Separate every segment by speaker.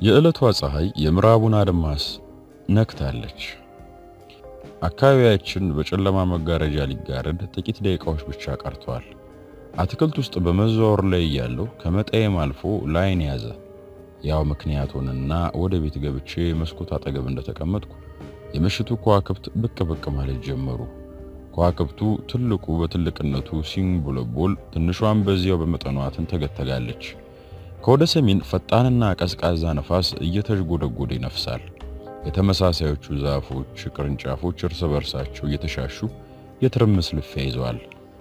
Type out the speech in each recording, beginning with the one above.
Speaker 1: የዕለቷ ፀሐይ የምዕራቡን አድማስ ነክታለች። አካባቢያችን በጨለማ መጋረጃ ሊጋረድ ጥቂት ደቂቃዎች ብቻ ቀርተዋል። አትክልት ውስጥ በመዘዋወር ላይ እያለሁ ከመጣየም አልፎ ላይን ያዘ። ያው ምክንያት ሆነና ወደ ቤት ገብቼ መስኮት አጠገብ እንደተቀመጥኩ የምሽቱ ከዋክብት ብቅ ብቅ ማለት ጀመሩ። ከዋክብቱ ትልቁ በትልቅነቱ ሲንቦለቦል፣ ትንሿን በዚያው በመጠኗ ትንተገተጋለች። ከወደ ሰሜን ፈጣንና ቀዝቃዛ ነፋስ እየተዥጎደጎደ ይነፍሳል። የተመሳሳዮቹ ዛፎች ቅርንጫፎች እርስ በርሳቸው እየተሻሹ የትርምስ ልፊያ ይዘዋል።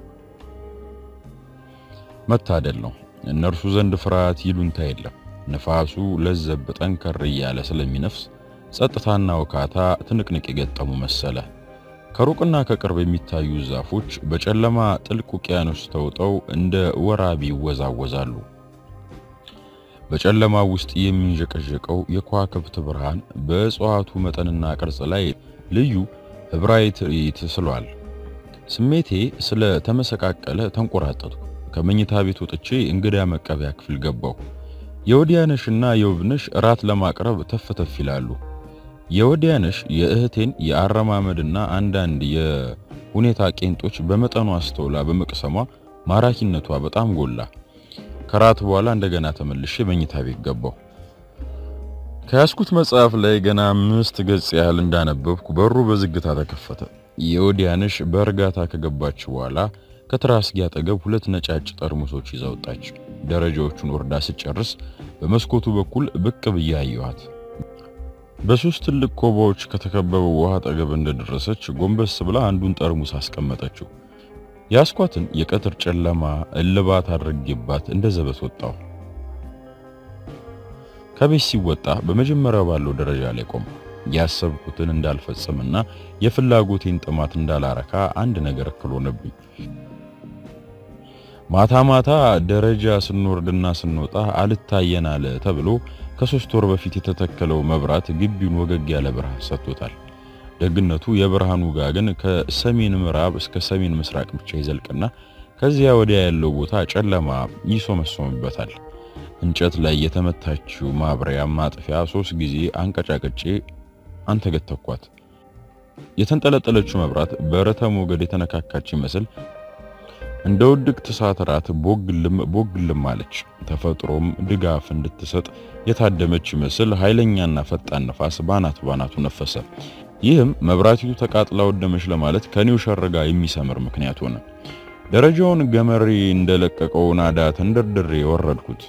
Speaker 1: መታደል ነው። እነርሱ ዘንድ ፍርሃት ይሉንታ የለም። ነፋሱ ለዘብ ጠንከር እያለ ስለሚነፍስ ጸጥታና ወካታ ትንቅንቅ የገጠሙ መሰለ። ከሩቅና ከቅርብ የሚታዩ ዛፎች በጨለማ ጥልቅ ውቅያኖስ ተውጠው እንደ ወራቢ ይወዛወዛሉ። በጨለማው ውስጥ የሚንዠቀዠቀው የከዋክብት ብርሃን በእጽዋቱ መጠንና ቅርጽ ላይ ልዩ ህብራዊ ትርኢት ስሏል። ስሜቴ ስለ ተመሰቃቀለ ተንቆራጠጥኩ። ከመኝታ ቤት ወጥቼ እንግዳ መቀበያ ክፍል ገባሁ። የወዲያነሽና የውብነሽ እራት ለማቅረብ ተፍተፍ ይላሉ። የወዲያነሽ የእህቴን የአረማመድና አንዳንድ የሁኔታ ቄንጦች በመጠኑ አስተውላ በመቅሰሟ ማራኪነቷ በጣም ጎላ። ከራት በኋላ እንደገና ተመልሼ መኝታ ቤት ገባሁ። ከያዝኩት መጽሐፍ ላይ ገና አምስት ገጽ ያህል እንዳነበብኩ በሩ በዝግታ ተከፈተ። የወዲያነሽ በእርጋታ ከገባች በኋላ ከትራስጌ አጠገብ ሁለት ነጫጭ ጠርሙሶች ይዛ ወጣች። ደረጃዎቹን ወርዳ ስጨርስ በመስኮቱ በኩል ብቅ ብዬ አየኋት። በሶስት ትልቅ ኮባዎች ከተከበበው ውሃ አጠገብ እንደደረሰች ጎንበስ ብላ አንዱን ጠርሙስ አስቀመጠችው። ያስኳትን የቀትር ጨለማ እልባት አድርጌባት እንደ ዘበት ወጣሁ። ከቤት ሲወጣ በመጀመሪያው ባለው ደረጃ ላይ ቆም ያሰብኩትን እንዳልፈጽምና የፍላጎቴን ጥማት እንዳላረካ አንድ ነገር እክል ሆነብኝ። ማታ ማታ ደረጃ ስንወርድና ስንወጣ አልታየን አለ ተብሎ ከሶስት ወር በፊት የተተከለው መብራት ግቢውን ወገግ ያለ ብርሃን ሰጥቶታል። ደግነቱ የብርሃኑ ጋር ግን ከሰሜን ምዕራብ እስከ ሰሜን ምስራቅ ብቻ ይዘልቅና ከዚያ ወዲያ ያለው ቦታ ጨለማ ይሶመሶምበታል። እንጨት ላይ የተመታችው ማብሪያ ማጥፊያ ሶስት ጊዜ አንቀጫቅጬ አንተገተኳት። የተንጠለጠለችው መብራት በረተ ሞገድ የተነካካች ይመስል እንደ ውድቅት እሳት ራት ቦግልም ቦግልም አለች። ተፈጥሮም ድጋፍ እንድትሰጥ የታደመች ይመስል ኃይለኛና ፈጣን ነፋስ ባናት ባናቱ ነፈሰ። ይህም መብራቲቱ ተቃጥላ ወደመች ለማለት ከኔው ሸርጋ የሚሰምር ምክንያት ሆነ። ደረጃውን ገመሬ እንደለቀቀው ናዳ ተንደርድሬ ወረድኩት።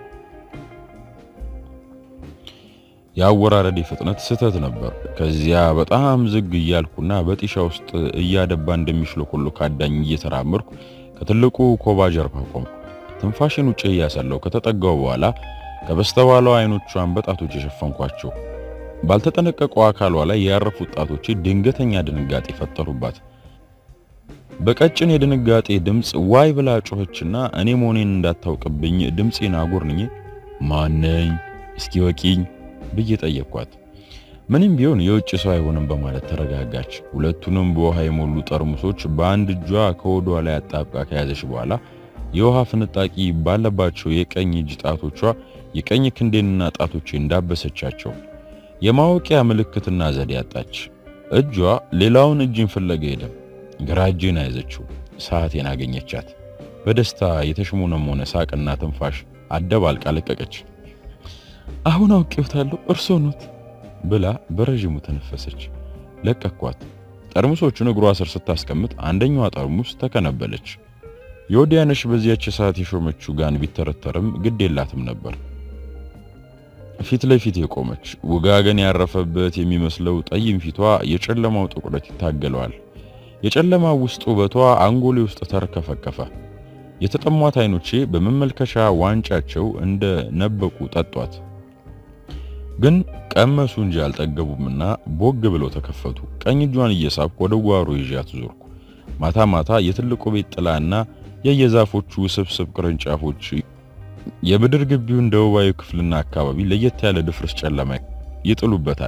Speaker 1: የአወራረዴ ፍጥነት ስህተት ነበር። ከዚያ በጣም ዝግ እያልኩና በጢሻ ውስጥ እያደባ እንደሚሽለኮሎ ካዳኝ እየተራመድኩ ከትልቁ ኮባ ጀርባ ቆምኩ። ትንፋሽን ውጭ እያሰለው ከተጠጋው በኋላ ከበስተኋላው አይኖቿን በጣቶች የሸፈንኳቸው ባልተጠነቀቀው አካሏ ላይ ያረፉት ጣቶቼ ድንገተኛ ድንጋጤ ፈጠሩባት። በቀጭን የድንጋጤ ድምፅ ዋይ ብላ ጮኸችና እኔ መሆኔን እንዳታውቅብኝ ድምፄን አጎርንኜ ማነኝ እስኪ ወቂኝ ብዬ ጠየቅኳት። ምንም ቢሆን የውጭ ሰው አይሆንም በማለት ተረጋጋች። ሁለቱንም በውሃ የሞሉ ጠርሙሶች በአንድ እጇ ከወዷ ላይ አጣብቃ ከያዘች በኋላ የውሃ ፍንጣቂ ባለባቸው የቀኝ እጅ ጣቶቿ የቀኝ ክንዴንና ጣቶቼ እንዳበሰቻቸው የማወቂያ ምልክትና ዘዴ ያጣች። እጇ ሌላውን እጅን ፍለጋ ሄደ። ግራ እጄን ያዘችው። ሰዓቴን አገኘቻት። በደስታ የተሽሞነሞነ ሳቅና ትንፋሽ አደባልቃ ለቀቀች። አሁን አውቄዎታለሁ እርሶ ኖት ብላ በረዥሙ ተነፈሰች። ለቀኳት። ጠርሙሶቹን እግሯ ስር ስታስቀምጥ አንደኛዋ ጠርሙስ ተከነበለች። የወዲያነሽ በዚያች ሰዓት የሾመችው ጋን ቢተረተርም ግድ የላትም ነበር። ፊት ለፊት የቆመች ውጋገን ያረፈበት የሚመስለው ጠይም ፊቷ የጨለማው ጥቁረት ይታገለዋል። የጨለማው ውስጥ ውበቷ አንጎሌ ውስጥ ተርከፈከፈ። የተጠሟት አይኖቼ በመመልከቻ ዋንጫቸው እንደ ነበቁ ጠጧት። ግን ቀመሱ እንጂ አልጠገቡምና ቦግ ብለው ተከፈቱ። ቀኝ እጇን እየሳብኩ ወደ ጓሮ ይዣት ዞርኩ። ማታ ማታ የትልቁ ቤት ጥላና የየዛፎቹ ስብስብ ቅርንጫፎች የምድር ግቢውን ደቡባዊ ክፍልና አካባቢ ለየት ያለ ድፍርስ ጨለማ ይጥሉበታል።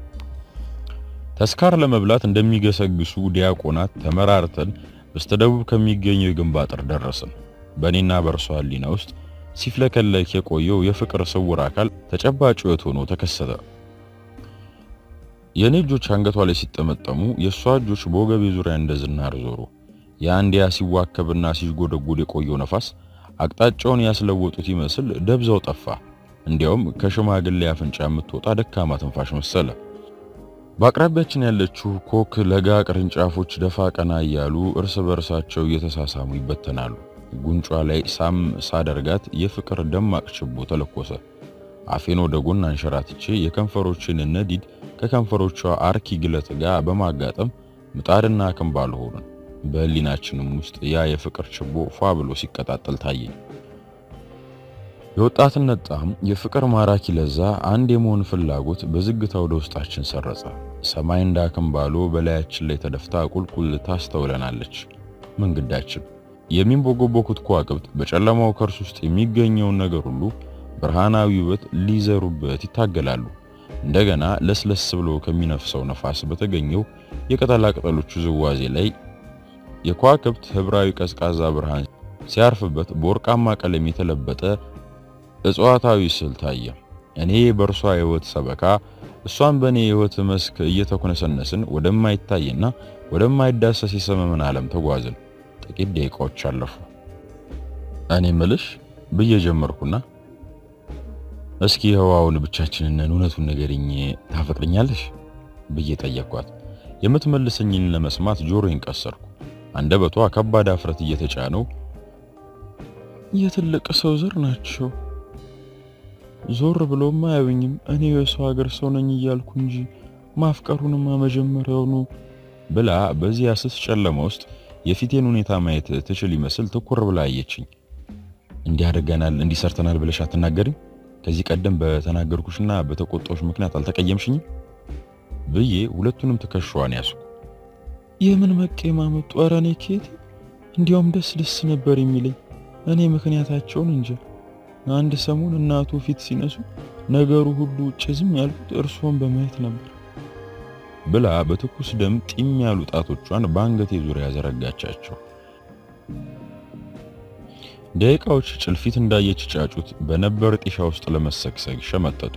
Speaker 1: ተስካር ለመብላት እንደሚገሰግሱ ዲያቆናት ተመራርተን በስተደቡብ ከሚገኘው የግንብ አጥር ደረስን። በእኔና በእርሷ ሕሊና ውስጥ ሲፍለከለክ የቆየው የፍቅር ስውር አካል ተጨባጭ ሕይወት ሆኖ ተከሰተ። የእኔ እጆች አንገቷ ላይ ሲጠመጠሙ የእሷ እጆች በወገቤ ዙሪያ እንደ ዝናር ዞሩ። የአንዲያ ሲዋከብና ሲጎደጉድ የቆየው ነፋስ አቅጣጫውን ያስለወጡት ይመስል ደብዛው ጠፋ። እንዲያውም ከሽማግሌ አፍንጫ የምትወጣ ደካማ ትንፋሽ መሰለ። በአቅራቢያችን ያለችው ኮክ ለጋ ቅርንጫፎች ደፋ ቀና እያሉ እርስ በርሳቸው እየተሳሳሙ ይበተናሉ። ጉንጯ ላይ ሳም ሳደርጋት የፍቅር ደማቅ ችቦ ተለኮሰ። አፌን ወደ ጎን አንሸራትቼ የከንፈሮችን ነዲድ ከከንፈሮቿ አርኪ ግለት ጋር በማጋጠም ምጣድና ክንባል ሆኑን። በህሊናችንም ውስጥ ያ የፍቅር ችቦ ፏ ብሎ ሲቀጣጠል ታየኝ። የወጣትነት ጣዕም፣ የፍቅር ማራኪ ለዛ፣ አንድ የመሆን ፍላጎት በዝግታ ወደ ውስጣችን ሰረጸ። ሰማይ እንደ አክምባሎ በላያችን ላይ ተደፍታ ቁልቁል ታስተውለናለች። መንገዳችን የሚንቦጎቦኩት ከዋክብት በጨለማው ከርስ ውስጥ የሚገኘውን ነገር ሁሉ ብርሃናዊ ውበት ሊዘሩበት ይታገላሉ። እንደገና ለስለስ ብሎ ከሚነፍሰው ነፋስ በተገኘው የቅጠላ ቅጠሎቹ ዝዋዜ ላይ የከዋክብት ህብራዊ ቀዝቃዛ ብርሃን ሲያርፍበት በወርቃማ ቀለም የተለበጠ እጽዋታዊ ስዕል ታየ። እኔ በእርሷ የህይወት ሰበካ፣ እሷን በእኔ የህይወት መስክ እየተኮነሰነስን ወደማይታይና ወደማይዳሰስ የሰመመን ዓለም ተጓዝን። ጥቂት ደቂቃዎች አለፉ። እኔ ምልሽ ብዬ ጀመርኩና እስኪ ህዋውን ብቻችንን እውነቱን ንገሪኝ፣ ታፈቅርኛለሽ ብዬ ጠየቅኳት። የምትመልሰኝን ለመስማት ጆሮዬን ቀሰርኩ። አንደበቷ ከባድ አፍረት እየተጫነው የትልቅ ሰው ዘር ናቸው፣ ዞር ብሎም አያዩኝም። እኔ የሰው ሀገር ሰው ነኝ እያልኩ እንጂ ማፍቀሩንማ መጀመሪያውኑ ብላ በዚያ ስስ ጨለማ ውስጥ የፊቴን ሁኔታ ማየት ትችል ይመስል ትኩር ብላ አየችኝ። እንዲህ አድርገናል እንዲህ ሰርተናል ብለሽ አትናገሪም? ከዚህ ቀደም በተናገርኩሽና በተቆጣሁሽ ምክንያት አልተቀየምሽኝም? ብዬ ሁለቱንም ትከሻዋን ያዝኩ። የምን መቀማመጡ? ኧረ እኔ ኬት እንዲያውም ደስ ደስ ነበር የሚለኝ እኔ ምክንያታቸውን እንጂ አንድ ሰሞን እናቱ ፊት ሲነሱ ነገሩ ሁሉ ውጭ ዝም ያልኩት እርስዎን በማየት ነበር ብላ በትኩስ ደም ጢም ያሉ ጣቶቿን በአንገቴ ዙሪያ ዘረጋቻቸው። ደቂቃዎች ጭልፊት እንዳየች ጫጩት በነበር ጢሻ ውስጥ ለመሰግሰግ ሸመጠጡ።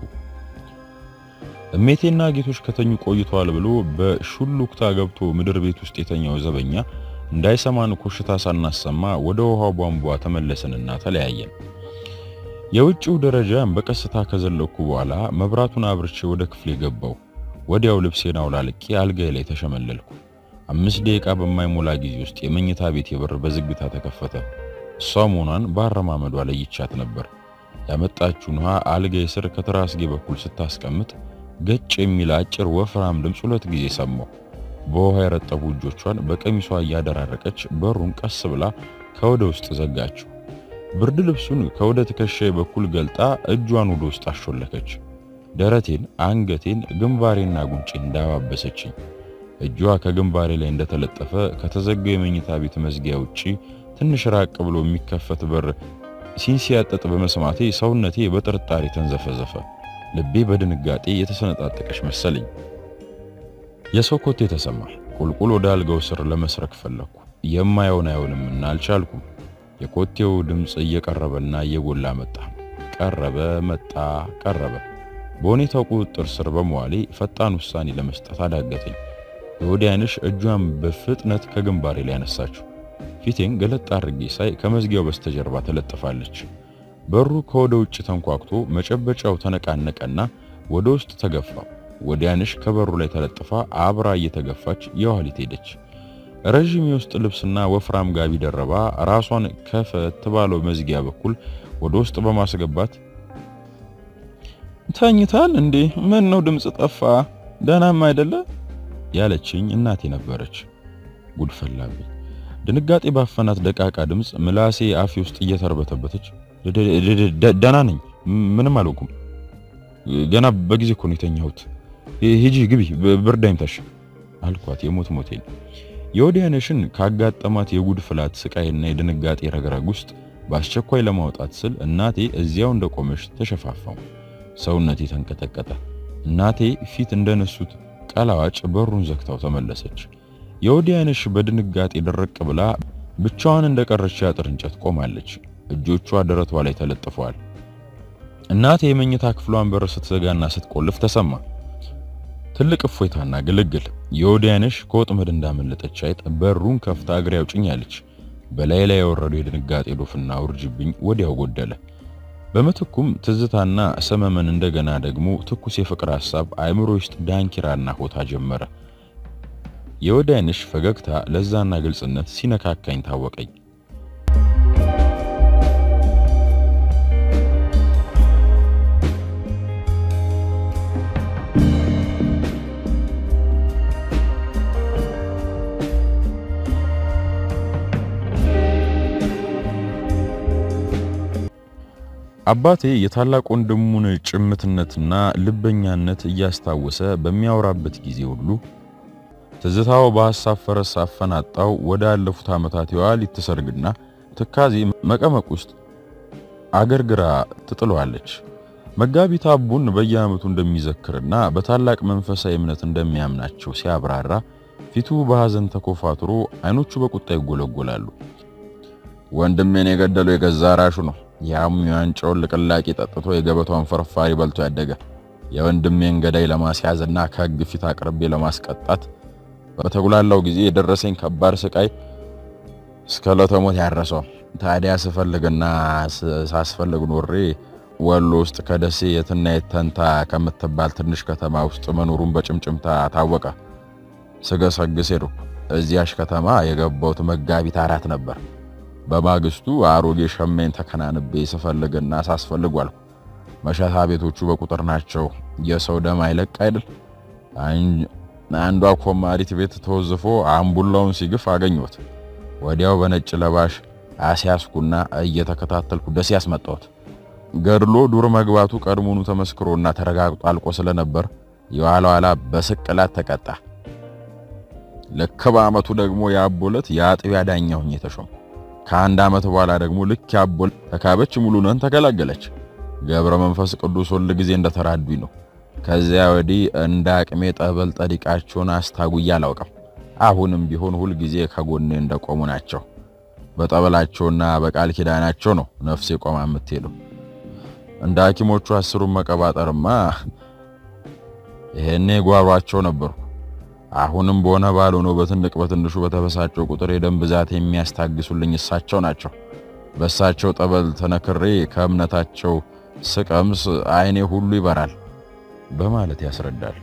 Speaker 1: እሜቴና ጌቶች ከተኙ ቆይተዋል ብሎ በሹሉክታ ገብቶ ምድር ቤት ውስጥ የተኛው ዘበኛ እንዳይሰማን ኮሽታ ሳናሰማ ወደ ውሃው ቧንቧ ተመለስንና ተለያየን። የውጭው ደረጃን በቀስታ ከዘለኩ በኋላ መብራቱን አብርቼ ወደ ክፍሌ ገባው። ወዲያው ልብሴን አውላልቄ አልጋዬ ላይ ተሸመለልኩ። አምስት ደቂቃ በማይሞላ ጊዜ ውስጥ የመኝታ ቤት የበር በዝግታ ተከፈተ። እሷ መሆኗን በአረማመዷ ለይቻት ነበር። ያመጣችውን ውሃ አልጋዬ ስር ከትራስጌ በኩል ስታስቀምጥ ገጭ የሚል አጭር ወፍራም ድምፅ ሁለት ጊዜ ሰማሁ። በውሃ የረጠቡ እጆቿን በቀሚሷ እያደራረቀች በሩን ቀስ ብላ ከወደ ውስጥ ዘጋችው። ብርድ ልብሱን ከወደ ትከሻዬ በኩል ገልጣ እጇን ወደ ውስጥ አሾለከች። ደረቴን፣ አንገቴን፣ ግንባሬና ጉንጬን እንዳባበሰችኝ እጇ ከግንባሬ ላይ እንደተለጠፈ ከተዘጋው የመኝታ ቤት መዝጊያ ውጪ ትንሽ ራቅ ብሎ የሚከፈት በር ሲንሲያጠጥ በመስማቴ ሰውነቴ በጥርጣሬ ተንዘፈዘፈ። ልቤ በድንጋጤ የተሰነጣጠቀች መሰለኝ። የሰው ኮቴ ተሰማ። ቁልቁል ወደ አልጋው ስር ለመስረክ ፈለኩ። የማየውን አይሆንምና አልቻልኩም። የኮቴው ድምፅ እየቀረበና እየጎላ መጣ። ቀረበ፣ መጣ፣ ቀረበ። በሁኔታው ቁጥጥር ስር በመዋሌ ፈጣን ውሳኔ ለመስጠት አዳገተኝ። የወዲያንሽ እጇን በፍጥነት ከግንባሬ ላይ ያነሳችው። ፊቴን ገለጥ አድርጌ ሳይ ከመዝጊያው በስተጀርባ ተለጥፋለች። በሩ ከወደ ውጭ ተንኳክቶ መጨበጫው ተነቃነቀና ወደ ውስጥ ተገፋ። ወዲያንሽ ከበሩ ላይ ተለጥፋ አብራ እየተገፋች የኋሊት ሄደች። ረዥም የውስጥ ልብስና ወፍራም ጋቢ ደረባ ራሷን ከፈት ባለው መዝጊያ በኩል ወደ ውስጥ በማስገባት ተኝታል እንዴ? ምን ነው ድምፅ ጠፋ? ደህናም አይደለ ያለችኝ እናቴ ነበረች። ጉድ ፈላብኝ። ድንጋጤ ባፈናት ደቃቃ ድምፅ ምላሴ አፌ ውስጥ እየተርበተበተች ደህና ነኝ፣ ምንም አልወኩም። ገና በጊዜ እኮ ነው የተኛሁት። ሂጂ ግቢ፣ ብርድ አይምታሽ አልኳት የሞት ሞቴን። የወዲያነሽን ካጋጠማት የጉድ ፍላት ስቃይና የድንጋጤ ረግረግ ውስጥ በአስቸኳይ ለማውጣት ስል እናቴ እዚያው እንደቆመች ተሸፋፋው። ሰውነቴ ተንቀጠቀጠ። እናቴ ፊት እንደነሱት ቀላዋጭ በሩን ዘግታው ተመለሰች። የወዲያነሽ በድንጋጤ ደረቅ ብላ ብቻዋን እንደቀረች ያጥር እንጨት ቆማለች። እጆቿ ደረቷ ላይ ተለጥፈዋል። እናቴ የመኝታ ክፍሏን በር ስትዘጋና ስትቆልፍ ተሰማ። ትልቅ እፎይታና ግልግል። የወዲያነሽ ከወጥመድ እንዳመለጠች አይጥ በሩን ከፍታ እግሬ አውጭኝ አለች። በላይ ላይ የወረደው የድንጋጤ ዶፍና ውርጅብኝ ወዲያው ጎደለ። በምትኩም ትዝታና ሰመመን እንደገና ደግሞ ትኩስ የፍቅር ሐሳብ አእምሮ ውስጥ ዳንኪራና ሆታ ጀመረ። የወዲያነሽ ፈገግታ ለዛና ግልጽነት ሲነካካኝ ታወቀኝ። አባቴ የታላቅ ወንድሙን ጭምትነትና ልበኛነት እያስታወሰ በሚያወራበት ጊዜ ሁሉ ትዝታው በሐሳብ ፈረስ አፈናጣው ወደ አለፉት ዓመታት የዋሊት ትሰርግና ትካዜ መቀመቅ ውስጥ አገርግራ ትጥለዋለች። መጋቢት አቡን በየዓመቱ እንደሚዘክርና በታላቅ መንፈሳዊ እምነት እንደሚያምናቸው ሲያብራራ ፊቱ በሐዘን ተኮፋትሮ አይኖቹ በቁጣ ይጎለጎላሉ። ወንድሜን የገደለው የገዛ ራሹ ነው። ያም የዋንጫውን ልቅላቂ ጠጥቶ የገበቷን ፍርፋሪ በልቶ ያደገ የወንድሜን ገዳይ ለማስያዝና ከሕግ ፊት አቅርቤ ለማስቀጣት በተጉላላው ጊዜ የደረሰኝ ከባድ ስቃይ እስከ ለተሞት ያረሰው። ታዲያ ስፈልግና ሳስፈልግ ኖሬ ወሎ ውስጥ ከደሴ የትና የተንታ ከምትባል ትንሽ ከተማ ውስጥ መኖሩን በጭምጭምታ ታወቀ። ስገሰግስ ሄድኩ። እዚያሽ ከተማ የገባሁት መጋቢት አራት ነበር። በማግስቱ አሮጌ ሸሜን ተከናንቤ ስፈልግና ሳስፈልግ ዋልኩ። መሸታ ቤቶቹ በቁጥር ናቸው። የሰው ደም አይለቅ አይደል? አንዷ ኮማሪት ቤት ተወዝፎ አምቡላውን ሲግፍ አገኘሁት። ወዲያው በነጭ ለባሽ አስያዝኩና እየተከታተልኩ ደሴ ያስመጣሁት። ገድሎ ዱር መግባቱ ቀድሞኑ ተመስክሮና ተረጋግጦ አልቆ ስለነበር የኋላ ኋላ በስቅላት ተቀጣ። ልክ በዓመቱ ደግሞ የአቦለት የአጥቢያ ዳኛ ሆኜ ተሾምኩ። ከአንድ ዓመት በኋላ ደግሞ ልክ ያቦል ተካበች ሙሉነን ተገላገለች። ገብረ መንፈስ ቅዱስ ሁል ጊዜ እንደተራዱኝ ነው። ከዚያ ወዲህ እንደ አቅሜ ጠበል ጠዲቃቸውን አስታጉያ አላውቅም። አሁንም ቢሆን ሁል ጊዜ ከጎኔ እንደቆሙ ናቸው። በጠበላቸውና በቃል ኪዳናቸው ነው ነፍሴ ቆማ የምትሄደው። እንደ ሐኪሞቹ አስሩን መቀባጠርማ ይሄኔ ጓሯቸው ነበርኩ። አሁንም በሆነ ባልሆነ በትልቅ በትንሹ በተበሳጨው ቁጥር የደም ብዛት የሚያስታግሱልኝ እሳቸው ናቸው። በእሳቸው ጠበል ተነክሬ ከእምነታቸው ስቀምስ ዓይኔ ሁሉ ይበራል በማለት ያስረዳል።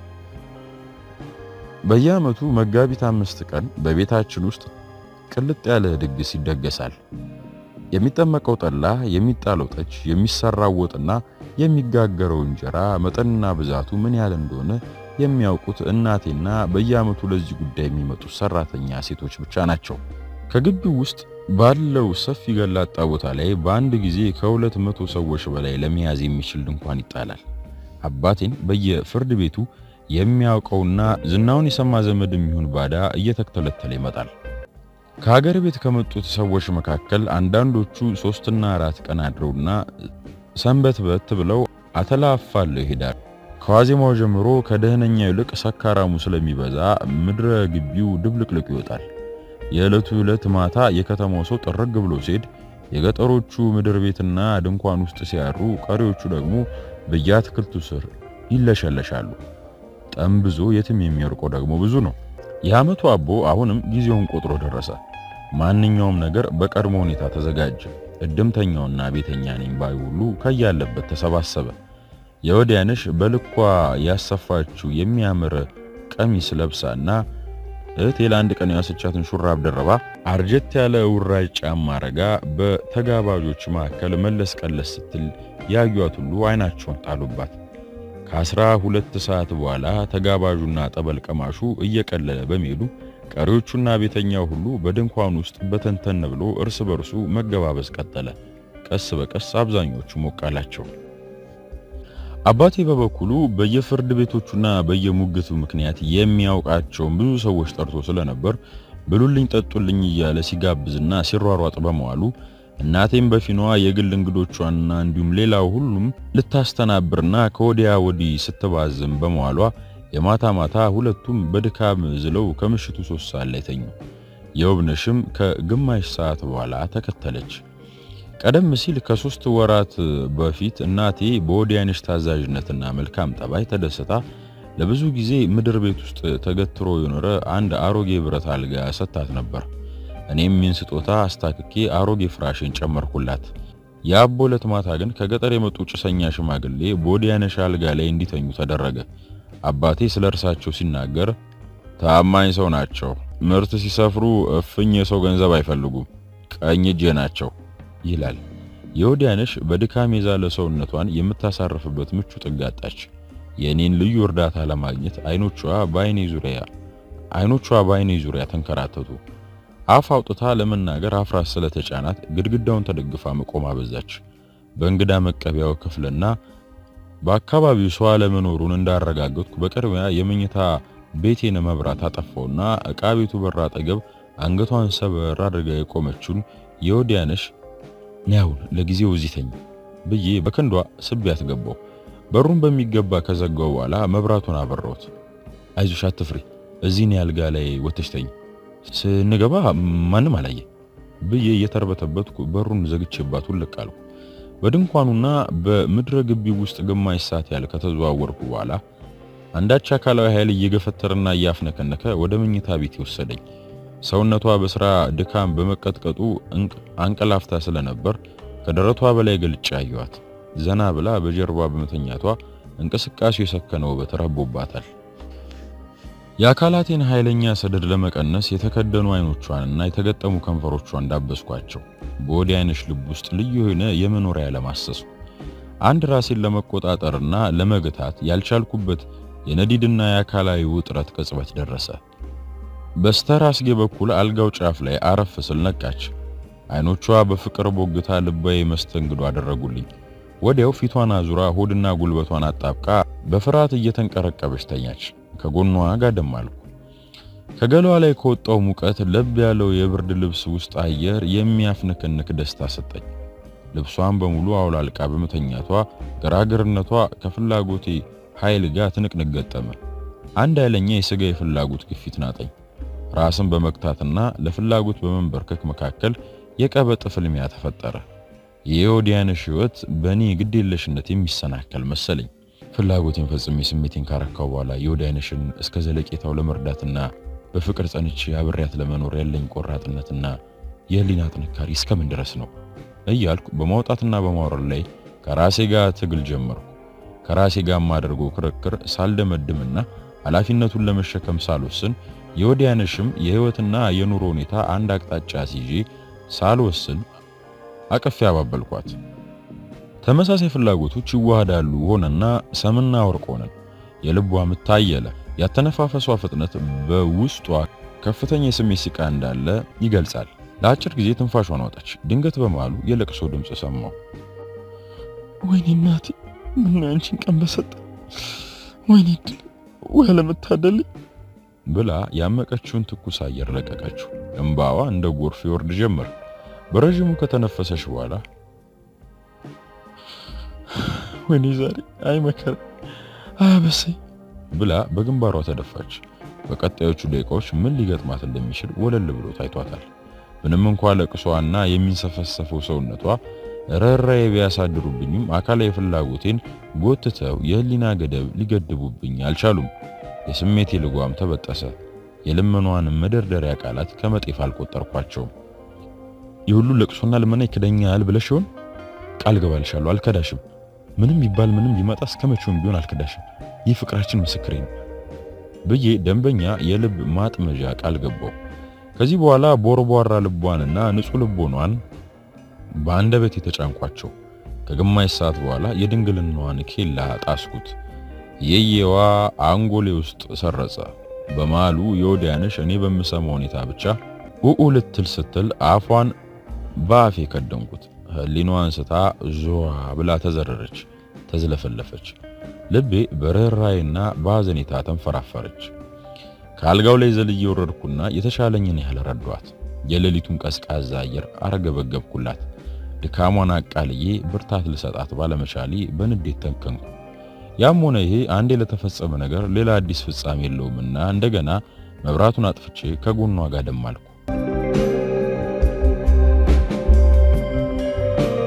Speaker 1: በየዓመቱ መጋቢት አምስት ቀን በቤታችን ውስጥ ቅልጥ ያለ ድግስ ይደገሳል። የሚጠመቀው ጠላ፣ የሚጣለው ጠጅ፣ የሚሰራው ወጥና የሚጋገረው እንጀራ መጠንና ብዛቱ ምን ያህል እንደሆነ የሚያውቁት እናቴና በየዓመቱ ለዚህ ጉዳይ የሚመጡት ሰራተኛ ሴቶች ብቻ ናቸው። ከግቢው ውስጥ ባለው ሰፊ ገላጣ ቦታ ላይ በአንድ ጊዜ ከሁለት መቶ ሰዎች በላይ ለመያዝ የሚችል ድንኳን ይጣላል። አባቴን በየፍርድ ቤቱ የሚያውቀውና ዝናውን የሰማ ዘመድ የሚሆን ባዳ እየተከተለተለ ይመጣል። ከሀገር ቤት ከመጡት ሰዎች መካከል አንዳንዶቹ ሶስትና አራት ቀን አድረውና ሰንበት በት ብለው አተላፋለው ይሄዳል። ከዋዜማው ጀምሮ ከደህነኛ ይልቅ ሰካራሙ ስለሚበዛ ምድረ ግቢው ድብልቅልቅ ይወጣል። የዕለቱ ዕለት ማታ የከተማው ሰው ጥርግ ብሎ ሲሄድ የገጠሮቹ ምድር ቤትና ድንኳን ውስጥ ሲያሩ፣ ቀሪዎቹ ደግሞ በየአትክልቱ ስር ይለሸለሻሉ። ጠምብዞ የትም የሚወርቀው ደግሞ ብዙ ነው። የዓመቱ አቦ አሁንም ጊዜውን ቆጥሮ ደረሰ። ማንኛውም ነገር በቀድሞ ሁኔታ ተዘጋጀ። እድምተኛውና ቤተኛ ነኝ ባይ ሁሉ ከያለበት ተሰባሰበ። የወዲያነሽ በልኳ ያሰፋችው የሚያምር ቀሚስ ለብሳና እህቴ ለአንድ ቀን ያሰቻትን ሹራብ ደረባ አርጀት ያለ ውራጅ ጫማ አረጋ በተጋባዦች መካከል መለስ ቀለስ ስትል ያዩት ሁሉ አይናቸውን ጣሉባት። ከአስራ ሁለት ሰዓት በኋላ ተጋባዡና ጠበል ቀማሹ እየቀለለ በመሄዱ ቀሪዎቹና ቤተኛው ሁሉ በድንኳን ውስጥ በተንተን ብሎ እርስ በርሱ መገባበዝ ቀጠለ። ቀስ በቀስ አብዛኞቹ ሞቅ አላቸው። አባቴ በበኩሉ በየፍርድ ቤቶቹና በየሙግቱ ምክንያት የሚያውቃቸውን ብዙ ሰዎች ጠርቶ ስለነበር ብሉልኝ ጠጡልኝ እያለ ሲጋብዝና ሲሯሯጥ በመዋሉ እናቴም በፊኗ የግል እንግዶቿንና እንዲሁም ሌላው ሁሉም ልታስተናብርና ከወዲያ ወዲህ ስትባዝም በመዋሏ የማታ ማታ ሁለቱም በድካም ዝለው ከምሽቱ ሶስት ሰዓት ላይ ተኙ። የውብነሽም ከግማሽ ሰዓት በኋላ ተከተለች። ቀደም ሲል ከሶስት ወራት በፊት እናቴ በወዲያነሽ ታዛዥነትና መልካም ጠባይ ተደስታ ለብዙ ጊዜ ምድር ቤት ውስጥ ተገትሮ የኖረ አንድ አሮጌ ብረት አልጋ ሰጥታት ነበር። እኔም ይህን ስጦታ አስታክኬ አሮጌ ፍራሽን ጨመርኩላት። የአቦ ዕለት ማታ ግን ከገጠር የመጡ ጭሰኛ ሽማግሌ በወዲያነሽ አልጋ ላይ እንዲተኙ ተደረገ። አባቴ ስለ እርሳቸው ሲናገር ታማኝ ሰው ናቸው፣ ምርት ሲሰፍሩ እፍኝ የሰው ገንዘብ አይፈልጉም፣ ቀኝ እጄ ናቸው ይላል። የወዲያነሽ በድካም የዛለ ሰውነቷን የምታሳርፍበት ምቹ ጥግ አጣች። የእኔን ልዩ እርዳታ ለማግኘት አይኖቿ በአይኔ ዙሪያ አይኖቿ በአይኔ ዙሪያ ተንከራተቱ። አፍ አውጥታ ለመናገር አፍራት ስለተጫናት ግድግዳውን ተደግፋ መቆም አበዛች። በእንግዳ መቀበያው ክፍልና በአካባቢው ሰው አለመኖሩን እንዳረጋገጥኩ በቅድሚያ የመኝታ ቤቴን መብራት አጠፋውና ዕቃ ቤቱ በር አጠገብ አንገቷን ሰበር አድርጋ የቆመችውን የወዲያነሽ ያውን ለጊዜው እዚህ ተኝ ብዬ በክንዷ ስቢያት ገባው። በሩን በሚገባ ከዘጋው በኋላ መብራቱን አበራሁት። አይዞሽ አትፍሪ፣ እዚህ እኔ አልጋ ላይ ወተሽ ተኝ፣ ስንገባ ማንም አላየ ብዬ እየተርበተበትኩ በሩን ዘግቼባት ውልቅ አልኩ። በድንኳኑና በምድረ ግቢ ውስጥ ግማሽ ሰዓት ያህል ከተዘዋወርኩ በኋላ አንዳች አካላዊ ኃይል እየገፈተረና እያፍነከነከ ወደ መኝታ ቤት ወሰደኝ። ሰውነቷ በስራ ድካም በመቀጥቀጡ አንቀላፍታ ስለነበር ከደረቷ በላይ ገልጬ አየኋት። ዘና ብላ በጀርባ በመተኛቷ እንቅስቃሴው የሰከነ ውበት ረቦባታል። የአካላቴን ኃይለኛ ሰደድ ለመቀነስ የተከደኑ አይኖቿንና የተገጠሙ ከንፈሮቿን እንዳበስኳቸው በወዲያነሽ ልብ ውስጥ ልዩ የሆነ የመኖሪያ ለማሰሱ አንድ ራሴን ለመቆጣጠርና ለመግታት ያልቻልኩበት የነዲድና የአካላዊ ውጥረት ቅጽበት ደረሰ። በስተራስጌ በኩል አልጋው ጫፍ ላይ አረፍ ስል ነቃች። አይኖቿ በፍቅር ቦግታ ልባዊ መስተንግዶ አደረጉልኝ። ወዲያው ፊቷን አዙራ ሆድና ጉልበቷን አጣብቃ በፍርሃት እየተንቀረቀበች ተኛች። ከጎኗ ጋደም አልኩ። ከገሏ ላይ ከወጣው ሙቀት ለብ ያለው የብርድ ልብስ ውስጥ አየር የሚያፍንክንክ ደስታ ሰጠኝ። ልብሷን በሙሉ አውላልቃ በመተኛቷ ገራገርነቷ ከፍላጎቴ ኃይል ጋር ትንቅንቅ ገጠመ። አንድ ኃይለኛ የሥጋ የፍላጎት ግፊት ናጠኝ። ራስን በመግታትና ለፍላጎት በመንበርከክ መካከል የቀበጥ ፍልሚያ ተፈጠረ። የወዲያነሽ ሕይወት በእኔ ግዴለሽነት የሚሰናከል መሰለኝ። ፍላጎቴን ፈጽሜ ስሜቴን ካረካው በኋላ የወዲያነሽን እስከ ዘለቄታው ለመርዳትና በፍቅር ጸንቼ አብሬያት ለመኖር ያለኝ ቆራጥነትና የህሊና ጥንካሬ እስከምን ድረስ ነው እያልኩ በማውጣትና በማውረድ ላይ ከራሴ ጋር ትግል ጀመርኩ። ከራሴ ጋር የማደርገው ክርክር ሳልደመድምና ኃላፊነቱን ለመሸከም ሳልወስን የወዲያነሽም የህይወትና የኑሮ ሁኔታ አንድ አቅጣጫ ሲይዤ ሳልወስን አቅፌ አባበልኳት። ተመሳሳይ ፍላጎቶች ይዋሃዳሉ ሆነና ሰምና ወርቅ ሆነን። የልቧ ምት ታየለ። ያተነፋፈሷ ፍጥነት በውስጧ ከፍተኛ የስሜት ሲቃ እንዳለ ይገልጻል። ለአጭር ጊዜ ትንፋሿን አወጣች። ድንገት በመሃሉ የለቅሶ ድምፅ ሰማሁ።
Speaker 2: ወይኔ እናቴ ምን አንቺን ቀን በሰጠ ወይኔ ድል ወይ አለመታደል
Speaker 1: ብላ ያመቀችውን ትኩስ አየር ለቀቀችው። እምባዋ እንደ ጎርፍ ይወርድ ጀመር። በረዥሙ ከተነፈሰች በኋላ
Speaker 2: ወይኔ ዛሬ አይ መከራ አያበሰኝ
Speaker 1: ብላ በግንባሯ ተደፋች። በቀጣዮቹ ደቂቃዎች ምን ሊገጥማት እንደሚችል ወለል ብሎ ታይቷታል። ምንም እንኳ ለቅሷና የሚንሰፈሰፈው ሰውነቷ ርኅራኄ ቢያሳድሩብኝም አካላዊ ፍላጎቴን ጎትተው የህሊና ገደብ ሊገድቡብኝ አልቻሉም። የስሜቴ ልጓም ተበጠሰ። የልመኗን መደርደሪያ ቃላት ከመጤፍ አልቆጠርኳቸውም። የሁሉ ለቅሶና ልመና ይክደኛል ብለሽ ይሆን? ቃል ገባልሻለሁ፣ አልከዳሽም። ምንም ይባል ምንም ቢመጣ እስከ መቼውም ቢሆን አልከዳሽም። ይህ ፍቅራችን ምስክሬ ነው ብዬ ደንበኛ የልብ ማጥመዣ ቃል ገባው። ከዚህ በኋላ ቦርቧራ ልቧንና ንጹሕ ልቦኗን በአንደበት የተጫንኳቸው። ከግማሽ ሰዓት በኋላ የድንግልናዋን ኬላ ጣስኩት። የየዋ አንጎሌ ውስጥ ሰረጸ። በመሃሉ የወዲያነሽ እኔ በምሰማው ሁኔታ ብቻ ኡኡ ልትል ስትል አፏን በአፌ ከደንኩት። ህሊናዋን ስታ ዞዋ ብላ ተዘረረች፣ ተዝለፈለፈች። ልቤ በርኅራኄና በሐዘኔታ ተንፈራፈረች። ከአልጋው ላይ ዘልዬ ወረድኩና የተሻለኝን ያህል ረዷት። የሌሊቱን ቀዝቃዛ አየር አረገበገብኩላት። ድካሟን አቃልዬ ብርታት ልሰጣት ባለመቻሌ በንዴት ተንከንኩ። ያም ሆነ ይሄ አንዴ ለተፈጸመ ነገር ሌላ አዲስ ፍጻሜ የለውምና እንደገና መብራቱን አጥፍቼ ከጎኗ ጋር ደም አልኩ።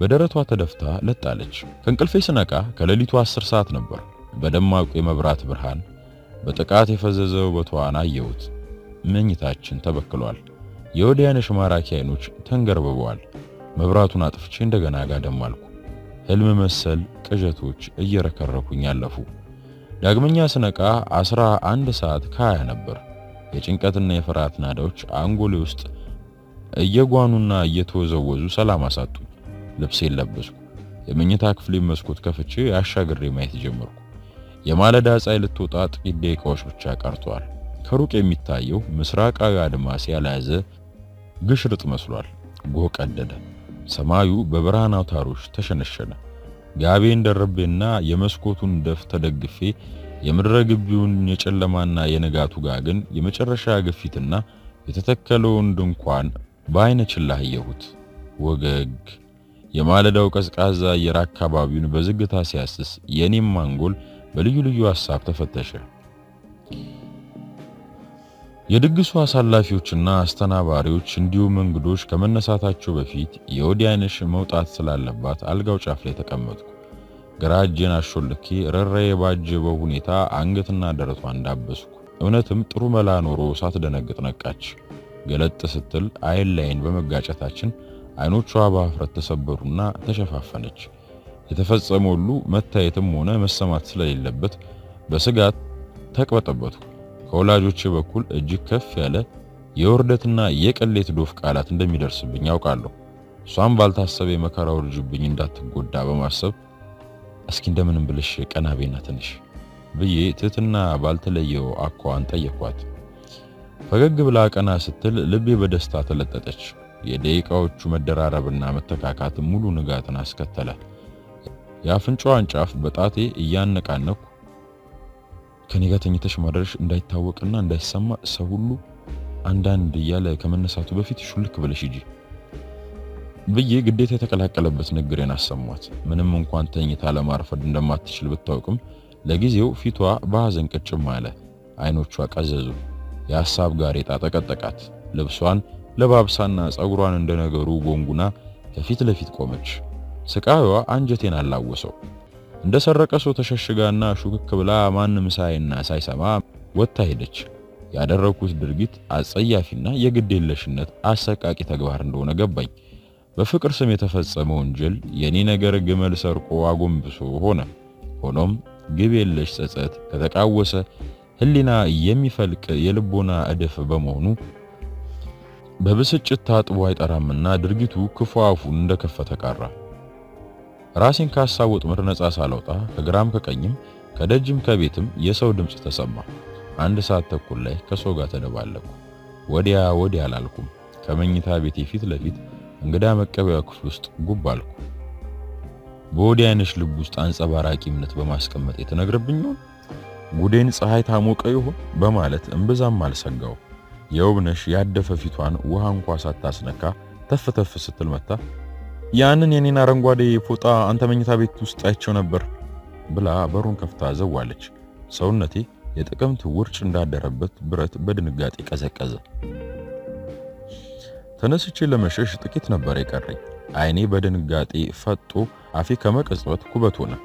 Speaker 1: በደረቷ ተደፍታ ለጣለች። ከእንቅልፌ ስነቃ ከሌሊቱ አስር ሰዓት ነበር። በደማቁ የመብራት ብርሃን በጥቃት የፈዘዘ ውበቷን አየሁት። መኝታችን ተበክሏል። የወዲያነሽ ማራኪ አይኖች ተንገርብበዋል። መብራቱን አጥፍቼ እንደገና ጋደም አልኩ። ህልም መሰል ቅዠቶች እየረከረኩኝ አለፉ። ዳግመኛ ስነቃ አስራ አንድ ሰዓት ከሀያ ነበር። የጭንቀትና የፍርሃት ናዳዎች አንጎሌ ውስጥ እየጓኑና እየተወዘወዙ ሰላም አሳጡኝ። ልብሴን ለበስኩ። የመኝታ ክፍሌ መስኮት ከፍቼ አሻግሬ ማየት ጀመርኩ። የማለዳ ፀሐይ ልትወጣ ጥቂት ደቂቃዎች ብቻ ቀርተዋል። ከሩቅ የሚታየው ምስራቃዊ አድማስ ያልያዘ ግሽርጥ መስሏል። ጎህ ቀደደ። ሰማዩ በብርሃን አውታሮች ተሸነሸነ። ጋቤን ደርቤና የመስኮቱን ደፍ ተደግፌ የምድረ ግቢውን የጨለማና የንጋቱ ጋግን የመጨረሻ ግፊትና የተተከለውን ድንኳን በአይነ ችላ አየሁት። ወገግ የማለዳው ቀዝቃዛ አየር አካባቢውን በዝግታ ሲያስስ የኔም አንጎል በልዩ ልዩ ሐሳብ ተፈተሸ። የድግሱ አሳላፊዎችና አስተናባሪዎች እንዲሁም እንግዶች ከመነሳታቸው በፊት የወዲያነሽ መውጣት ስላለባት አልጋው ጫፍ ላይ ተቀመጥኩ። ግራ እጄን አሾልኬ ረራዬ ባጀበው ሁኔታ አንገትና ደረቷ እንዳበስኩ። እውነትም ጥሩ መላ ኖሮ ሳትደነግጥ ነቃች። ገለጥ ስትል አይን ላይን በመጋጨታችን አይኖቿ በአፍረት ተሰበሩና ተሸፋፈነች። የተፈጸመ ሁሉ መታየትም ሆነ መሰማት ስለሌለበት በስጋት ተቅበጠበጥኩ። ከወላጆቼ በኩል እጅግ ከፍ ያለ የውርደትና የቅሌት ዶፍ ቃላት እንደሚደርስብኝ ያውቃለሁ። እሷም ባልታሰበ የመከራ ውርጅብኝ እንዳትጎዳ በማሰብ እስኪ እንደምንም ብልሽ ቀናቤና ትንሽ ብዬ ትህትና ባልተለየው አኳኋን ጠየኳት። ፈገግ ብላ ቀና ስትል ልቤ በደስታ ተለጠጠች። የደቂቃዎቹ መደራረብና መተካካት ሙሉ ንጋትን አስከተለ። የአፍንጫዋን ጫፍ በጣቴ እያነቃነኩ ከኔ ጋር ተኝተሽ ማድረሽ እንዳይታወቅና እንዳይሰማ ሰው ሁሉ አንዳንድ እያለ ከመነሳቱ በፊት ሹልክ ብለሽ ሂጂ ብዬ ግዴታ የተቀላቀለበት ንግሬን አሰሟት። ምንም እንኳን ተኝታ ለማርፈድ እንደማትችል ብታውቅም ለጊዜው ፊቷ በሐዘን ቅጭም አለ። አይኖቿ ቀዘዙ። የሐሳብ ጋሬጣ ጠቀጠቃት። ልብሷን ለባብሳና ጸጉሯን እንደነገሩ ጎንጉና ከፊት ለፊት ቆመች። ስቃዩዋ አንጀቴን አላወሰው። እንደ ሰረቀ ሰው ተሸሽጋና ሹክክ ብላ ማንም ሳይና ሳይሰማ ወጥታ ሄደች። ያደረኩት ድርጊት አጸያፊና የግዴለሽነት አሰቃቂ ተግባር እንደሆነ ገባኝ። በፍቅር ስም የተፈጸመ ወንጀል የኔ ነገር ግመል ሰርቆ አጎንብሶ ሆነ። ሆኖም ግብ የለሽ ጸጸት ከተቃወሰ ሕሊና የሚፈልቅ የልቦና እድፍ በመሆኑ በብስጭት ታጥቦ አይጠራምና ድርጊቱ ክፉ አፉን እንደከፈተ ቀራ። ራሴን ከሀሳብ ወጥመድ ነጻ ሳላውጣ ከግራም ከቀኝም ከደጅም ከቤትም የሰው ድምፅ ተሰማ። አንድ ሰዓት ተኩል ላይ ከሰው ጋር ተደባለቁ። ወዲያ ወዲያ አላልኩም። ከመኝታ ቤቴ ፊት ለፊት እንግዳ መቀበያ ክፍል ውስጥ ጉብ አልኩ። በወዲያነሽ ልብ ውስጥ አንጸባራቂ እምነት በማስቀመጥ የተነግረብኝ ይሆን? ጉዴን ፀሐይ ታሞቀ ይሆን በማለት እምብዛም አልሰጋው። የውብነሽ ያደፈ ፊቷን ውሃ እንኳ ሳታስነካ ተፍ ተፍ ስትል መታ ያንን የኔን አረንጓዴ ፎጣ አንተ መኝታ ቤት ውስጥ አይቸው ነበር ብላ በሩን ከፍታ ዘዋለች። ሰውነቴ የጥቅምት ውርጭ እንዳደረበት ብረት በድንጋጤ ቀዘቀዘ። ተነስቼ ለመሸሽ ጥቂት ነበር የቀረኝ። አይኔ በድንጋጤ ፈጦ አፌ ከመቀጽበት ኩበት ሆነ።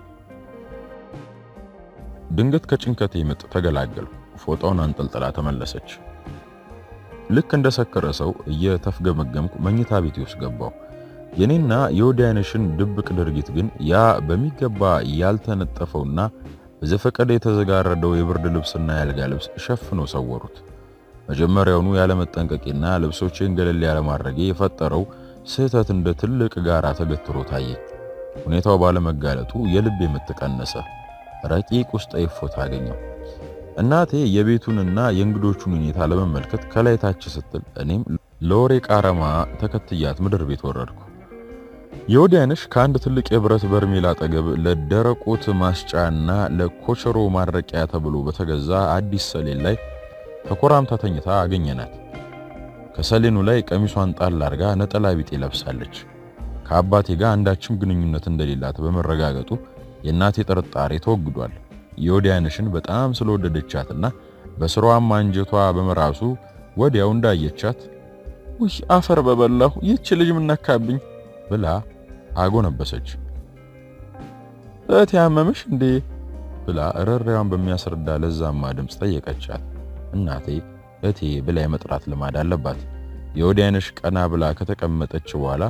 Speaker 1: ድንገት ከጭንቀቴ ምጥ ተገላገልኩ። ፎጣውን አንጠልጥላ ተመለሰች። ልክ እንደሰከረ ሰው እየተፍገመገምኩ መኝታ ቤቴ ውስጥ ገባው። የኔና የወዲያነሽን ድብቅ ድርጊት ግን ያ በሚገባ ያልተነጠፈውና በዘፈቀደ የተዘጋረደው የብርድ ልብስና የአልጋ ልብስ ሸፍኖ ሰወሩት። መጀመሪያውኑ ያለመጠንቀቄና ልብሶቼን ገለል ያለማድረጌ የፈጠረው ስህተት እንደ ትልቅ ጋራ ተገትሮ ታየኝ። ሁኔታው ባለመጋለጡ የልቤ ምት ቀነሰ። ረቂቅ ውስጥ እፎይታ አገኘው። እናቴ የቤቱንና የእንግዶቹን ሁኔታ ለመመልከት ከላይ ታች ስትል እኔም ለወሬ ቃረማ ተከትያት ምድር ቤት ወረድኩ። የወዲያነሽ ከአንድ ትልቅ የብረት በርሜል አጠገብ ለደረቆት ማስጫና ለኮቸሮ ማድረቂያ ተብሎ በተገዛ አዲስ ሰሌን ላይ ተኮራምታ ተኝታ አገኘናት። ከሰሌኑ ላይ ቀሚሷን ጣል አርጋ ነጠላ ቢጤ ለብሳለች። ከአባቴ ጋር አንዳችም ግንኙነት እንደሌላት በመረጋገጡ የእናቴ ጥርጣሬ ተወግዷል። የወዲያነሽን በጣም ስለወደደቻትና በስሯም አንጀቷ በመራሱ ወዲያው እንዳየቻት
Speaker 2: ውይ አፈር በበላሁ ይህች ልጅ ምነካብኝ
Speaker 1: ብላ አጎነበሰች።
Speaker 2: እህቴ ያመመሽ እንዴ
Speaker 1: ብላ እረሪያዋን በሚያስረዳ ለዛማ ድምፅ ጠየቀቻት። እናቴ እቴ ብላ የመጥራት ልማድ አለባት። የወዲያነሽ ቀና ብላ ከተቀመጠች በኋላ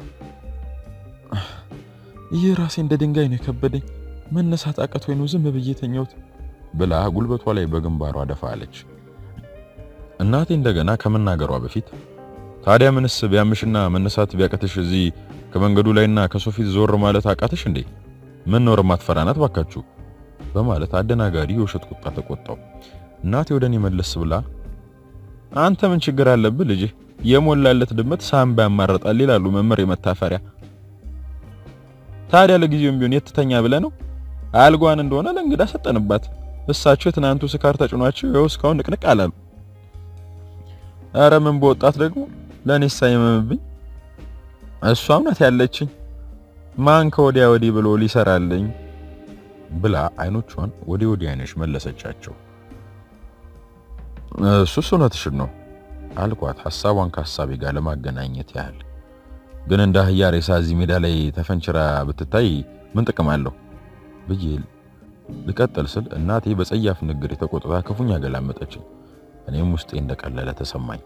Speaker 2: ይህ ራሴ እንደ ድንጋይ ነው የከበደኝ፣ መነሳት አቅቶኝ ነው ዝም ብዬ ተኛሁት
Speaker 1: ብላ ጉልበቷ ላይ በግንባሯ ደፋ አለች። እናቴ እንደገና ከመናገሯ በፊት ታዲያ ምንስ ቢያምሽና መነሳት ቢያቀትሽ እዚህ ከመንገዱ ላይና ከሰው ፊት ዞር ማለት አቃተሽ እንዴ? ምን ኖር ማትፈራናት ባካችሁ በማለት አደናጋሪ የውሸት ቁጣ ተቆጣው። እናቴ ወደ እኔ መለስ ብላ አንተ ምን ችግር አለብህ ልጅ የሞላለት ድመት ሳምባ ያማርጣል ይላሉ መምህር የመታፈሪያ ታዲያ ለጊዜውም ቢሆን የትተኛ ብለህ ነው አልጓን እንደሆነ ለእንግዳ ሰጠንባት እሳቸው የትናንቱ ስካር ተጭኗቸው ይኸው እስካሁን ንቅንቅ አላሉ ኧረ ምን በወጣት ደግሞ ለእኔ ሳይመምብኝ እሷም ናት ያለችኝ ማን ከወዲያ ወዲህ ብሎ ሊሰራልኝ ብላ አይኖቿን ወዲ ወዲያነሽ መለሰቻቸው። እሱስ እውነትሽን ነው አልኳት ሐሳቧን ከሐሳቤ ጋር ለማገናኘት ያህል። ግን እንደ አህያ ሬሳ እዚህ ሜዳ ላይ ተፈንችራ ብትታይ ምን ጥቅም አለው ብዬ ልቀጥል ስል እናቴ በጸያፍ ንግግር የተቆጥታ ክፉኛ ገላመጠችኝ። እኔም ውስጤ እንደቀለለ ተሰማኝ።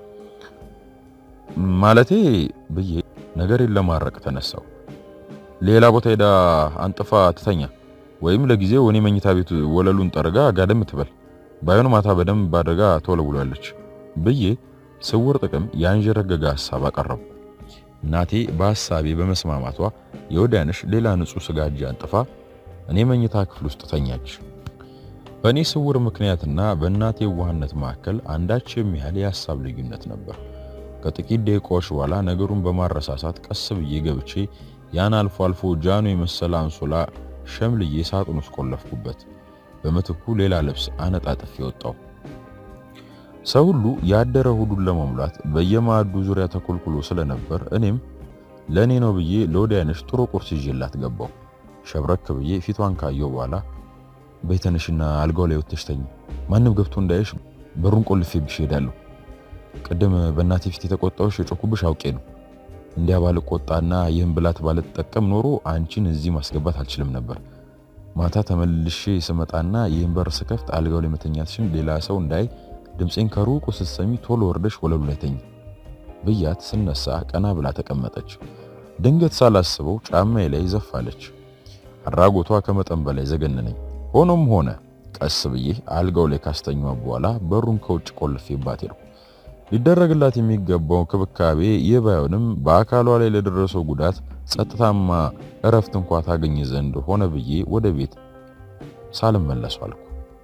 Speaker 1: ማለቴ ብዬ ነገሬን ለማረቅ ተነሳው። ሌላ ቦታ ሄዳ አንጥፋ ትተኛ ወይም ለጊዜው እኔ መኝታ ቤት ወለሉን ጠርጋ ጋደም ትበል፣ ባይሆን ማታ በደንብ አድርጋ ተወለውላለች ብዬ ስውር ጥቅም ያንዠረገገ ሐሳብ አቀረቡ። እናቴ በሐሳቤ በመስማማቷ የወዲያንሽ ሌላ ንጹሕ ስጋጃ አንጥፋ እኔ መኝታ ክፍል ውስጥ ተኛች። በእኔ ስውር ምክንያትና በእናቴ ዋህነት መካከል አንዳች የሚያህል የሐሳብ ልዩነት ነበር። ከጥቂት ደቂቃዎች በኋላ ነገሩን በማረሳሳት ቀስ ብዬ ገብቼ ያን አልፎ አልፎ ጃኖ የመሰለ አንሶላ ሸምልዬ ሳጥን ውስጥ ቆለፍኩበት። በምትኩ ሌላ ልብስ አነጣጥፌ ወጣው። ሰው ሁሉ ያደረ ሆዱን ለመሙላት በየማዕዱ ዙሪያ ተኮልኩሎ ስለነበር እኔም ለእኔ ነው ብዬ ለወዲያነሽ ጥሩ ቁርስ ይዤላት ገባው። ሸብረክ ብዬ ፊቷን ካየው በኋላ በይተነሽና አልጋው ላይ ወጥተሽ ተኝ፣ ማንም ገብቶ እንዳይሽ በሩን ቆልፌብሽ እሄዳለሁ። ቅድም በእናቴ ፊት የተቆጣሁሽ የጮኩብሽ አውቄ ነው። እንዲያ ባልቆጣና ይህን ብላት ባልጠቀም ኖሮ አንቺን እዚህ ማስገባት አልችልም ነበር። ማታ ተመልሼ ስመጣና ይህን በር ስከፍት አልጋው ላይ መተኛትሽን ሌላ ሰው እንዳይ ድምፄን ከሩቁ ስትሰሚ ቶሎ ወርደሽ ወለሉ ላይ ተኝ ብያት ስነሳ ቀና ብላ ተቀመጠች። ድንገት ሳላስበው ጫማዬ ላይ ዘፋለች። አድራጎቷ ከመጠን በላይ ዘገነነኝ። ሆኖም ሆነ ቀስ ብዬ አልጋው ላይ ካስተኛዋ በኋላ በሩን ከውጭ ቆልፌባት ሄድኩ። ሊደረግላት የሚገባው ክብካቤ ይህ ባይሆንም በአካሏ ላይ ለደረሰው ጉዳት ጸጥታማ እረፍት እንኳ ታገኝ ዘንድ ሆነ ብዬ ወደ ቤት ሳልመለሱ አልኩ።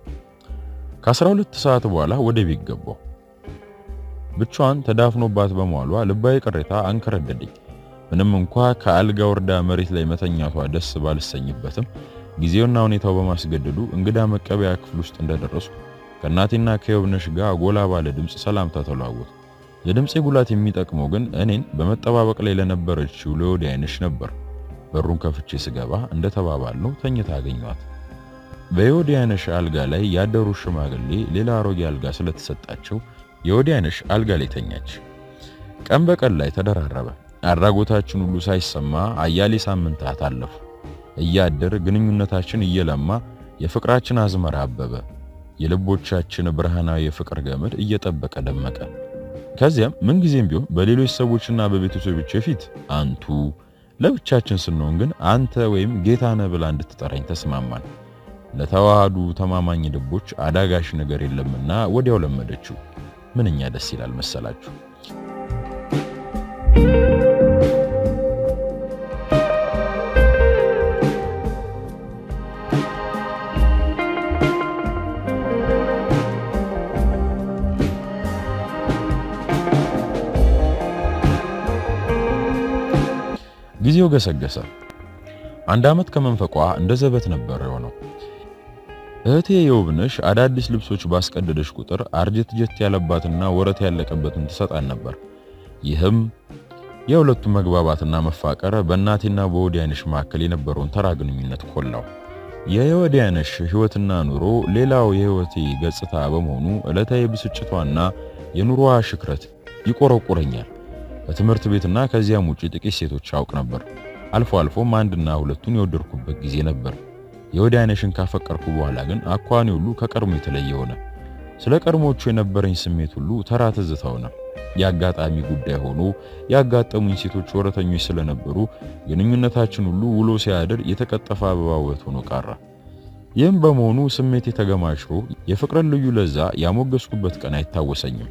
Speaker 1: ከ12 ሰዓት በኋላ ወደ ቤት ገባሁ። ብቻዋን ተዳፍኖባት በመዋሏ ልባዊ ቅሬታ አንከረደደኝ። ምንም እንኳ ከአልጋ ወርዳ መሬት ላይ መተኛቷ ደስ ባልሰኝበትም ጊዜውና ሁኔታው በማስገደዱ እንግዳ መቀበያ ክፍል ውስጥ እንደደረሱ ከእናቴና ከየውብነሽ ጋር ጎላ ባለ ድምፅ ሰላምታ ተለዋወጡ። የድምፄ ጉላት የሚጠቅመው ግን እኔን በመጠባበቅ ላይ ለነበረችው ለወዲያነሽ ነበር። በሩን ከፍቼ ስገባ እንደተባባልነው ተኝታ አገኘኋት። በየወዲያነሽ አልጋ ላይ ያደሩ ሽማግሌ ሌላ አሮጌ አልጋ ስለተሰጣቸው የወዲያነሽ አልጋ ላይ ተኛች። ቀን በቀን ላይ ተደራረበ። አድራጎታችን ሁሉ ሳይሰማ አያሌ ሳምንታት አለፉ። እያደር ግንኙነታችን እየለማ የፍቅራችን አዝመራ አበበ። የልቦቻችን ብርሃናዊ የፍቅር ገመድ እየጠበቀ ደመቀ። ከዚያም ምንጊዜም ቢሆን በሌሎች ሰዎችና በቤተሰቦች ፊት አንቱ፣ ለብቻችን ስንሆን ግን አንተ ወይም ጌታነህ ብላ እንድትጠራኝ ተስማማን። ለተዋሃዱ ተማማኝ ልቦች አዳጋሽ ነገር የለምና ወዲያው ለመደችው። ምንኛ ደስ ይላል መሰላችሁ። ጊዜው ገሰገሰ። አንድ ዓመት ከመንፈቋ እንደ ዘበት ነበር የሆነው። እህቴ የውብነሽ አዳዲስ ልብሶች ባስቀደደሽ ቁጥር አርጀት ጀት ያለባትና ወረት ያለቀበትን ትሰጣን ነበር። ይህም የሁለቱ መግባባትና መፋቀር በእናቴና በወዲያነሽ መካከል የነበረውን ተራ ግንኙነት ኮላው። የወዲያነሽ ሕይወትና ኑሮ ሌላው የሕይወቴ ገጽታ በመሆኑ ዕለታዊ ብስጭቷና የኑሮዋ ሽክረት ይቆረቁረኛል። በትምህርት ቤትና ከዚያም ውጪ ጥቂት ሴቶች አውቅ ነበር። አልፎ አልፎም አንድና ሁለቱን የወደድኩበት ጊዜ ነበር። የወዲያነሽን ካፈቀርኩ በኋላ ግን አኳኋኔ ሁሉ ከቀድሞ የተለየ ሆነ። ስለ ቀድሞቹ የነበረኝ ስሜት ሁሉ ተራ ትዝታ ሆነ። የአጋጣሚ ጉዳይ ሆኖ ያጋጠሙኝ ሴቶች ወረተኞች ስለነበሩ ግንኙነታችን ሁሉ ውሎ ሲያድር የተቀጠፈ አበባ ውበት ሆኖ ቀረ። ይህም በመሆኑ ስሜት የተገማሽሮ የፍቅርን ልዩ ለዛ ያሞገስኩበት ቀን አይታወሰኝም።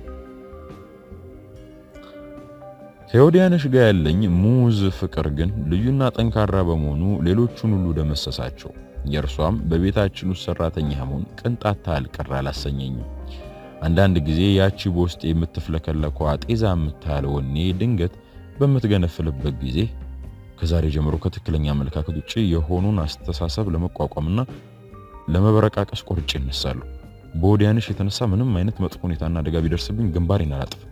Speaker 1: ከወዲያነሽ ጋር ያለኝ ሙዝ ፍቅር ግን ልዩና ጠንካራ በመሆኑ ሌሎቹን ሁሉ ደመሰሳቸው። የእርሷም በቤታችን ውስጥ ሰራተኛ መሆን ቅንጣት ታህል ቅር አላሰኘኝም። አንዳንድ ጊዜ ያቺ በውስጥ የምትፍለከለኳ ጤዛ የምታህል ወኔ ድንገት በምትገነፍልበት ጊዜ ከዛሬ ጀምሮ ከትክክለኛ አመለካከት ውጭ የሆኑን አስተሳሰብ ለመቋቋምና ለመበረቃቀስ ቆርጬ እነሳለሁ። በወዲያነሽ የተነሳ ምንም አይነት መጥፎ ሁኔታና አደጋ ቢደርስብኝ ግንባሬን አላጥፍም።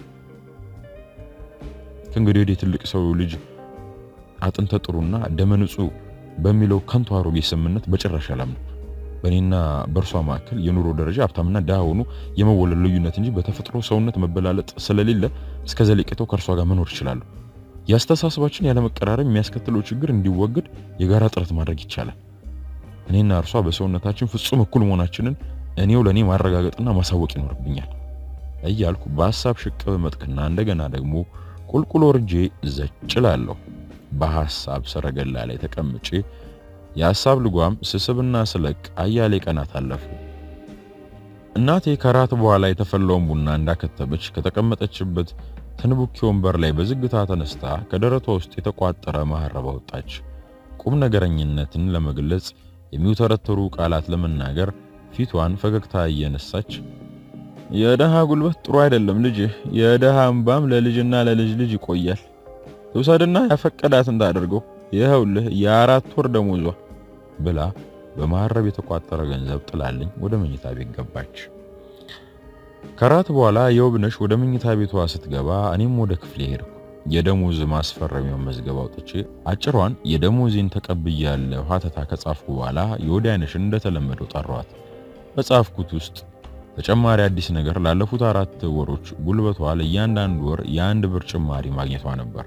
Speaker 1: ከእንግዲህ ወዲህ ትልቅ ሰው ልጅ አጥንተ ጥሩና ደመ ንጹህ በሚለው ከንቱ አሮጌ ስምምነት በጭራሽ አላምንም። በእኔና በእርሷ መካከል የኑሮ ደረጃ ሀብታምና ድሃ ሆኑ የመወለድ ልዩነት እንጂ በተፈጥሮ ሰውነት መበላለጥ ስለሌለ እስከ ዘለቄታው ከእርሷ ጋር መኖር እችላለሁ። የአስተሳሰባችን ያለመቀራረብ የሚያስከትለው ችግር እንዲወገድ የጋራ ጥረት ማድረግ ይቻላል። እኔና እርሷ በሰውነታችን ፍጹም እኩል መሆናችንን እኔው ለእኔ ማረጋገጥና ማሳወቅ ይኖርብኛል እያልኩ በሀሳብ ሽቅብ መጥቅና እንደገና ደግሞ ቁልቁል ወርጄ ዘጭላለሁ። በሐሳብ ሰረገላ ላይ ተቀምጬ የሐሳብ ልጓም ስስብና ስለቅ አያሌ ቀናት አለፉ። እናቴ ከራት በኋላ የተፈላውን ቡና እንዳከተበች ከተቀመጠችበት ትንቡኪ ወንበር ላይ በዝግታ ተነስታ ከደረቷ ውስጥ የተቋጠረ መሐረብ አወጣች። ቁም ነገረኝነትን ለመግለጽ የሚውተረተሩ ቃላት ለመናገር ፊቷን ፈገግታ እየነሳች የደሃ ጉልበት ጥሩ አይደለም ልጅ፣ የደሃ እንባም ለልጅና ለልጅ ልጅ ይቆያል። ትውሰድና ያፈቀዳትን ታደርገው ይኸውልህ የአራት ወር ደሞዟ ብላ በመሐረብ የተቋጠረ ገንዘብ ጥላልኝ ወደ መኝታ ቤት ገባች። ከራት በኋላ የውብነሽ ወደ መኝታ ቤቷ ስትገባ እኔም ወደ ክፍሌ ሄድኩ። የደሞዝ ማስፈረሚያውን መዝገብ አውጥቼ አጭሯን የደሞዜን ተቀብያለሁ ሀተታ ከጻፍኩ በኋላ የወዲያነሽን እንደተለመደው ጠራዋት። በጻፍኩት ውስጥ ተጨማሪ አዲስ ነገር ላለፉት አራት ወሮች ጉልበቷ ለእያንዳንዱ ወር የአንድ ብር ጭማሪ ማግኘቷ ነበር።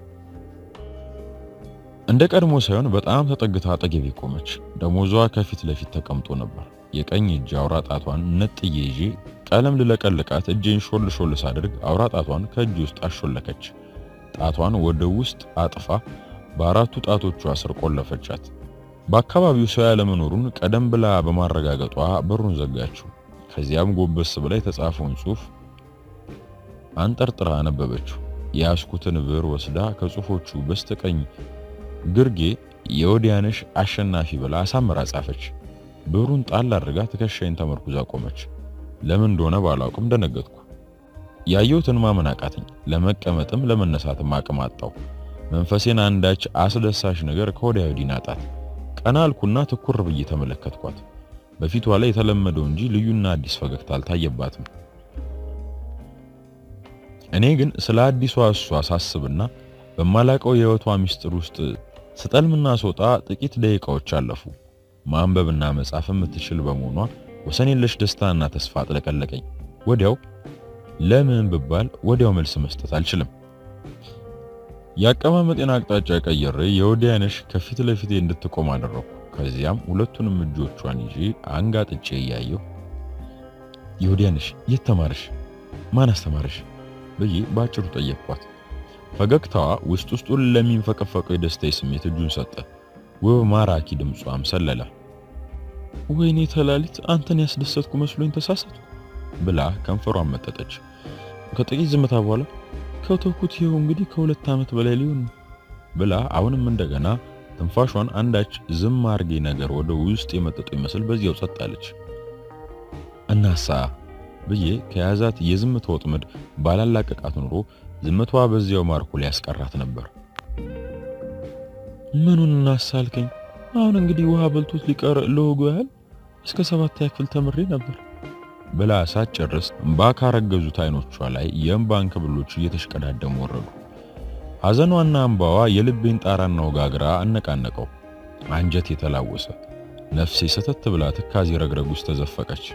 Speaker 1: እንደ ቀድሞ ሳይሆን በጣም ተጠግታ አጠገቤ ቆመች። ደሞዟ ከፊት ለፊት ተቀምጦ ነበር። የቀኝ እጅ አውራ ጣቷን ነጥዬ ይዤ ቀለም ልለቀልቃት እጄን ሾል ሾል ሳድርግ አውራ ጣቷን ከእጅ ውስጥ አሾለከች። ጣቷን ወደ ውስጥ አጥፋ በአራቱ ጣቶቿ ስር ቆለፈቻት። በአካባቢው ሰው ያለመኖሩን ቀደም ብላ በማረጋገጧ በሩን ዘጋችው። ከዚያም ጎንበስ ብላ የተጻፈውን ጽሑፍ አንጠርጥራ አነበበችው። የያዝኩትን ብር ወስዳ ከጽሑፎቹ በስተቀኝ ግርጌ የወዲያነሽ አሸናፊ ብላ አሳምራ ጻፈች። ብሩን ጣል አድርጋ ትከሻይን ተመርኩዛ ቆመች። ለምን እንደሆነ ባላውቅም ደነገጥኩ። ያየሁትን ማመን አቃተኝ። ለመቀመጥም ለመነሳትም አቅም አጣሁ። መንፈሴን አንዳች አስደሳች ነገር ከወዲያ ወዲህ ናጣት። ቀና አልኩና ትኩር ብዬ ተመለከትኳት። በፊቷ ላይ የተለመደው እንጂ ልዩና አዲስ ፈገግታ አልታየባትም። እኔ ግን ስለ አዲሷ እሷ ሳስብና በማላቀው የህይወቷ ምስጢር ውስጥ ስጠልምና ስወጣ ጥቂት ደቂቃዎች አለፉ። ማንበብና መጻፍ የምትችል በመሆኗ ወሰን የለሽ ደስታና ተስፋ አጥለቀለቀኝ። ወዲያው ለምን ብባል ወዲያው መልስ መስጠት አልችልም። የአቀማመጤን አቅጣጫ ቀይሬ የወዲያነሽ ከፊት ለፊቴ እንድትቆም አደረኩ። ከዚያም ሁለቱንም እጆቿን ይዤ አንጋጥጬ እያየሁ የወዲያነሽ የት ተማርሽ? ማን አስተማርሽ? ብዬ ባጭሩ ጠየቅኳት። ፈገግታዋ ውስጥ ውስጡን ለሚንፈቀፈቀው የደስታ ስሜት እጁን ሰጠ። ውብ ማራኪ ድምጿም ሰለለ። ወይኔ ተላሊት አንተን ያስደሰትኩ መስሎኝ ተሳሳቱ ብላ ከንፈሯን መጠጠች። ከጥቂት ዝምታ በኋላ ከተውኩት ይኸው እንግዲህ ከሁለት ዓመት በላይ ሊሆን ብላ አሁንም እንደገና ትንፋሿን አንዳች ዝም አርጌ ነገር ወደ ውስጥ የመጠጡ ይመስል በዚያው ጸጥ አለች። እናሳ ብዬ ከያዛት የዝምታ ወጥመድ ባላላቀቃት ኑሮ ዝምቷ በዚያው ማርኮ ሊያስቀራት ነበር። ምኑን እናሳልከኝ? አሁን እንግዲህ ውሃ በልቶት ሊቀር ለወጉ ያህል እስከ ሰባተኛ ክፍል ተምሬ ነበር ብላ ሳትጨርስ እምባ ካረገዙት አይኖቿ ላይ የእምባ እንክብሎች እየተሽቀዳደሙ ወረዱ። ሐዘኗና እምባዋ የልቤን ጣራና ወጋግራ አነቃነቀው። አንጀት የተላወሰ ነፍሴ ሰተት ብላ ትካዜ ረግረግ ውስጥ ተዘፈቀች።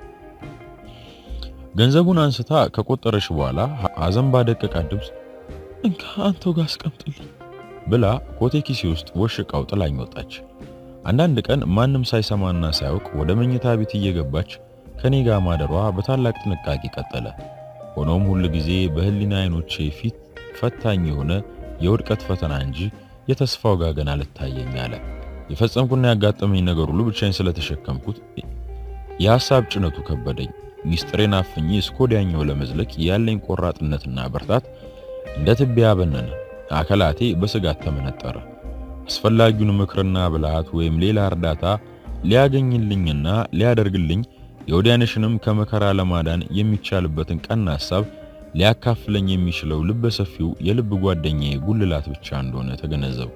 Speaker 1: ገንዘቡን አንስታ ከቆጠረች በኋላ ሐዘን ባደቀቃት ድምፅ እንካ አንተው ጋር አስቀምጥልኝ ብላ ኮቴ ኪሴ ውስጥ ወሽቃው ጥላኝ ወጣች። አንዳንድ ቀን ማንም ሳይሰማና ሳያውቅ ወደ መኝታ ቤት እየገባች ከኔ ጋር ማደሯ በታላቅ ጥንቃቄ ቀጠለ። ሆኖም ሁል ጊዜ በህሊና አይኖቼ ፊት ፈታኝ የሆነ የውድቀት ፈተና እንጂ የተስፋው ጋገን አልታየኝ አለ። የፈጸምኩና ያጋጠመኝ ነገር ሁሉ ብቻዬን ስለተሸከምኩት የሐሳብ ጭነቱ ከበደኝ። ሚስጥሬን አፍኜ እስከ ወዲያኛው ለመዝለቅ ያለኝ ቆራጥነትና ብርታት እንደ ትቢያ በነነ። አካላቴ በስጋት ተመነጠረ። አስፈላጊውን ምክርና ብልሃት ወይም ሌላ እርዳታ ሊያገኝልኝና ሊያደርግልኝ የወዲያነሽንም ከመከራ ለማዳን የሚቻልበትን ቀና ሐሳብ ሊያካፍለኝ የሚችለው ልበ ሰፊው የልብ ጓደኛዬ ጉልላት ብቻ እንደሆነ ተገነዘብኩ።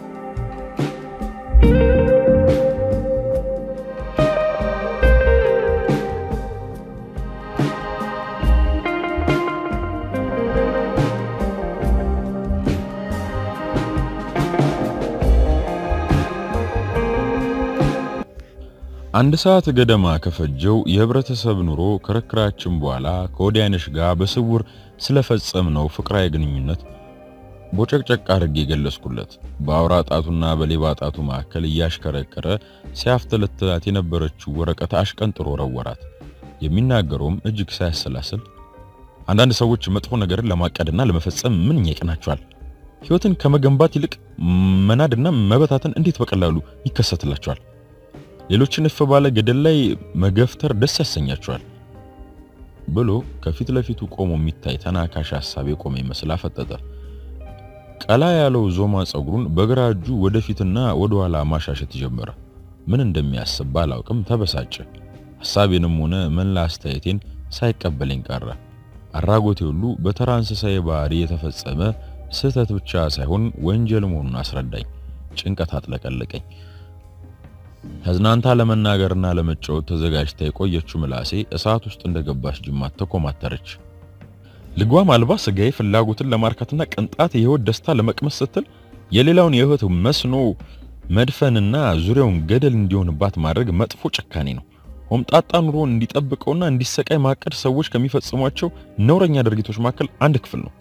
Speaker 1: አንድ ሰዓት ገደማ ከፈጀው የህብረተሰብ ኑሮ ክርክራችን በኋላ ከወዲያነሽ ጋር በስውር ስለፈጸምነው ፍቅራዊ ግንኙነት ቦጨቅጨቅ አድርጌ የገለጽኩለት በአውራ ጣቱና በሌባ ጣቱ መካከል እያሽከረከረ ሲያፍተለትላት የነበረችው ወረቀት አሽቀንጥሮ ወረወራት። የሚናገረውም እጅግ ሳያሰላስል አንዳንድ ሰዎች መጥፎ ነገርን ለማቀድና ለመፈጸም ምንኛ ይቀናቸዋል። ህይወትን ከመገንባት ይልቅ መናድና መበታተን እንዴት በቀላሉ ይከሰትላቸዋል። ሌሎችን እፍ ባለ ገደል ላይ መገፍተር ደስ ያሰኛቸዋል ብሎ ከፊት ለፊቱ ቆሞ የሚታይ ተናካሽ ሐሳብ የቆመ ይመስል አፈጠጠ። ቀላ ያለው ዞማ ጸጉሩን በግራ እጁ ወደፊትና ወደ ኋላ ማሻሸት ጀመረ። ምን እንደሚያስብ ባላውቅም ተበሳጨ። ሐሳቤንም ሆነ መላ አስተያየቴን ሳይቀበለኝ ቀረ። አራጎቴ ሁሉ በተራ እንስሳዊ ባህሪ የተፈጸመ ስህተት ብቻ ሳይሆን ወንጀል መሆኑን አስረዳኝ። ጭንቀት አጥለቀለቀኝ። ተዝናንታ ለመናገርና ለመጫወት ተዘጋጅታ የቆየችው ምላሴ እሳት ውስጥ እንደገባች ጅማት ተኮማተረች። ልጓም አልባ ስጋዬ ፍላጎትን ለማርካትና ቅንጣት የህይወት ደስታ ለመቅመስ ስትል የሌላውን የህይወት መስኖ መድፈንና ዙሪያውን ገደል እንዲሆንባት ማድረግ መጥፎ ጭካኔ ነው። ሆምጣጣ ኑሮን እንዲጠብቀውና እንዲሰቃይ ማቀድ ሰዎች ከሚፈጽሟቸው ነውረኛ ድርጊቶች መካከል አንድ ክፍል ነው።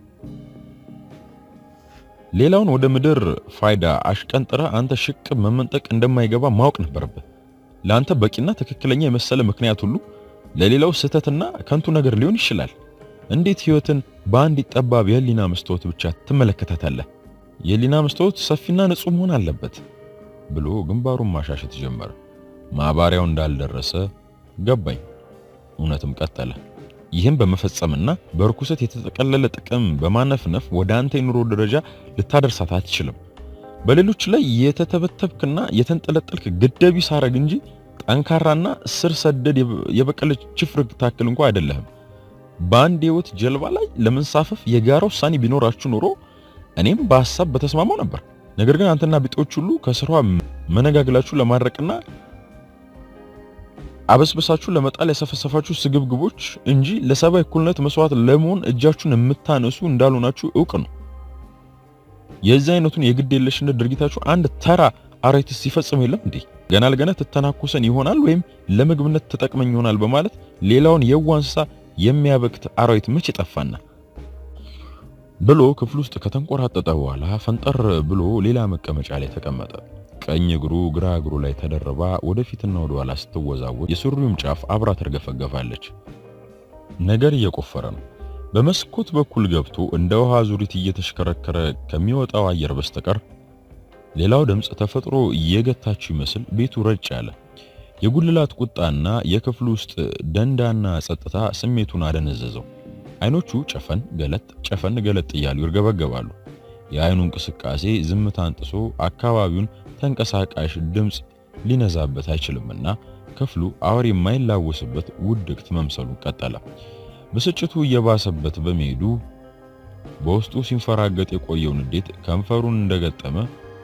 Speaker 1: ሌላውን ወደ ምድር ፋይዳ አሽቀንጥረ አንተ ሽቅብ መመንጠቅ እንደማይገባ ማወቅ ነበረብህ። ለአንተ በቂና ትክክለኛ የመሰለ ምክንያት ሁሉ ለሌላው ስህተትና ከንቱ ነገር ሊሆን ይችላል። እንዴት ህይወትን በአንድ ጠባብ የህሊና መስታወት ብቻ ትመለከታታለህ? የህሊና መስታወት ሰፊና ንጹህ መሆን አለበት ብሎ ግንባሩን ማሻሸት ጀመረ። ማባሪያው እንዳልደረሰ ገባኝ። እውነትም ቀጠለ። ይህም በመፈጸምና በርኩሰት የተጠቀለለ ጥቅም በማነፍነፍ ወደ አንተ የኑሮ ደረጃ ልታደርሳት አትችልም። በሌሎች ላይ የተተበተብክና የተንጠለጠልክ ግደቢ ሳረግ እንጂ ጠንካራና ስር ሰደድ የበቀለች ችፍርግ ታክል እንኳ አይደለህም። በአንድ የህይወት ጀልባ ላይ ለመንሳፈፍ የጋራ ውሳኔ ቢኖራችሁ ኖሮ እኔም በሐሳብ በተስማማው ነበር። ነገር ግን አንተና ቢጤዎች ሁሉ ከስሯ መነጋግላችሁ ለማድረቅና አበስበሳችሁ ለመጣል ያሰፈሰፋችሁ ስግብግቦች እንጂ ለሰብአዊ እኩልነት መስዋዕት ለመሆን እጃችሁን የምታነሱ እንዳልሆናችሁ እውቅ ነው። የዚህ አይነቱን የግድ የለሽነት ድርጊታችሁ አንድ ተራ አራዊት ሲፈጽም የለም እንዴ? ገና ለገና ትተናኮሰን ይሆናል ወይም ለምግብነት ተጠቅመኝ ይሆናል በማለት ሌላውን የዋህ እንስሳ የሚያበክት አራዊት መቼ ጠፋና ብሎ ክፍል ውስጥ ከተንቆራጠጠ በኋላ ፈንጠር ብሎ ሌላ መቀመጫ ላይ ተቀመጠ። ቀኝ እግሩ ግራ እግሩ ላይ ተደርባ ወደፊትና ወደ ኋላ ስትወዛወዝ የሱሪውም ጫፍ አብራ ተርገፈገፋለች። ነገር እየቆፈረ ነው። በመስኮት በኩል ገብቶ እንደ ውሃ ዙሪት እየተሽከረከረ ከሚወጣው አየር በስተቀር ሌላው ድምፅ ተፈጥሮ እየገታችው ይመስል ቤቱ ረጭ ያለ የጉልላት ቁጣና የክፍሉ ውስጥ ደንዳና ጸጥታ ስሜቱን አደነዘዘው። አይኖቹ ጨፈን ገለጥ ጨፈን ገለጥ እያሉ ይርገበገባሉ። የአይኑ እንቅስቃሴ ዝምታን ጥሶ አካባቢውን ተንቀሳቃሽ ድምፅ ሊነዛበት አይችልምና ክፍሉ አውሬ የማይላወስበት ውድቅት መምሰሉን ቀጠለ። ብስጭቱ እየባሰበት በመሄዱ በውስጡ ሲንፈራገጥ የቆየው ንዴት ከንፈሩን እንደገጠመ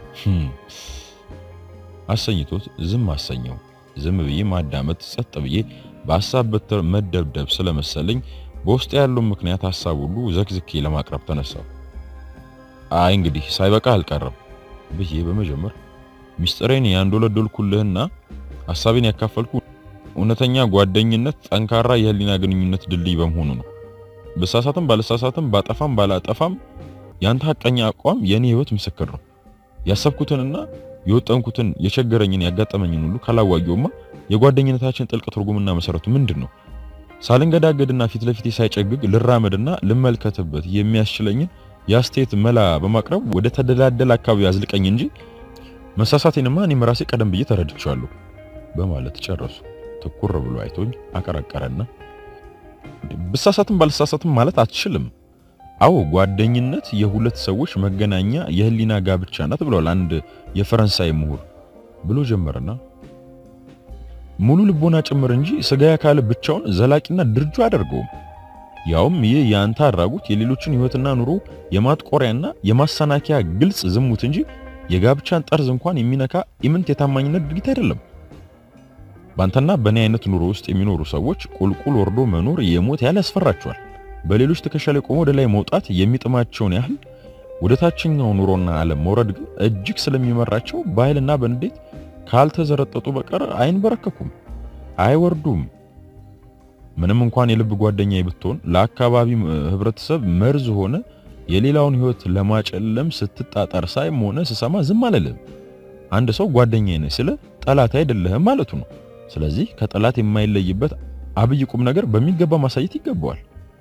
Speaker 1: አሰኝቶት ዝም አሰኘው። ዝም ብዬ ማዳመጥ፣ ጸጥ ብዬ በሐሳብ በትር መደብደብ ስለመሰለኝ በውስጥ ያለውን ምክንያት ሐሳብ ሁሉ ዘክዝኬ ለማቅረብ ተነሳው። አይ እንግዲህ ሳይበቃ አልቀረም ብዬ በመጀመር ሚስጥሬን ያንዶለዶልኩልህና ሐሳቤን ያካፈልኩ እውነተኛ ጓደኝነት ጠንካራ የህሊና ግንኙነት ድልድይ በመሆኑ ነው። በሳሳትም ባለሳሳትም ባጠፋም ባላጠፋም ያንተ ሐቀኛ አቋም የኔ ህይወት ምስክር ነው። ያሰብኩትንና የወጠንኩትን የቸገረኝን ያጋጠመኝን ሁሉ ካላዋየውማ የጓደኝነታችን ጥልቅ ትርጉምና መሰረቱ ምንድን ነው? ሳልንገዳገድና ፊት ለፊቴ ሳይጨግግ ልራመድና ልመልከትበት የሚያስችለኝን የአስተያየት መላ በማቅረብ ወደ ተደላደለ አካባቢ አዝልቀኝ እንጂ መሳሳቴንማ እኔም ራሴ ቀደም ብዬ ተረድቻለሁ በማለት ጨረሱ። ትኩር ብሎ አይቶኝ አቀረቀረና ብሳሳትም ባልሳሳትም ማለት አትችልም። አዎ ጓደኝነት የሁለት ሰዎች መገናኛ የህሊና ጋብቻ ናት ብለዋል አንድ የፈረንሳይ ምሁር ብሎ ጀመርና ሙሉ ልቦና ጭምር እንጂ ስጋ አካል ብቻውን ዘላቂና ድርጁ አያደርገውም። ያውም ይህ የአንተ አድራጎት የሌሎችን ህይወትና ኑሮ የማጥቆሪያና የማሰናከያ ግልጽ ዝሙት እንጂ የጋብቻን ጠርዝ እንኳን የሚነካ ኢምንት የታማኝነት ድርጊት አይደለም። ባንተና በእኔ አይነት ኑሮ ውስጥ የሚኖሩ ሰዎች ቁልቁል ወርዶ መኖር የሞት ያህል ያስፈራቸዋል። በሌሎች ትከሻ ላይ ቆሞ ወደ ላይ መውጣት የሚጥማቸውን ያህል ወደ ታችኛው ኑሮና ዓለም መውረድ ግን እጅግ ስለሚመራቸው በኃይልና በንዴት ካልተዘረጠጡ በቀር አይንበረከኩም፣ አይወርዱም። ምንም እንኳን የልብ ጓደኛ ብትሆን ለአካባቢ ህብረተሰብ መርዝ ሆነ የሌላውን ህይወት ለማጨለም ስትጣጣር ሳይም ሆነ ስሰማ ዝም አልልም። አንድ ሰው ጓደኛዬ ነህ ስለ ጠላት አይደለህም ማለቱ ነው። ስለዚህ ከጠላት የማይለይበት አብይ ቁም ነገር በሚገባ ማሳየት ይገባዋል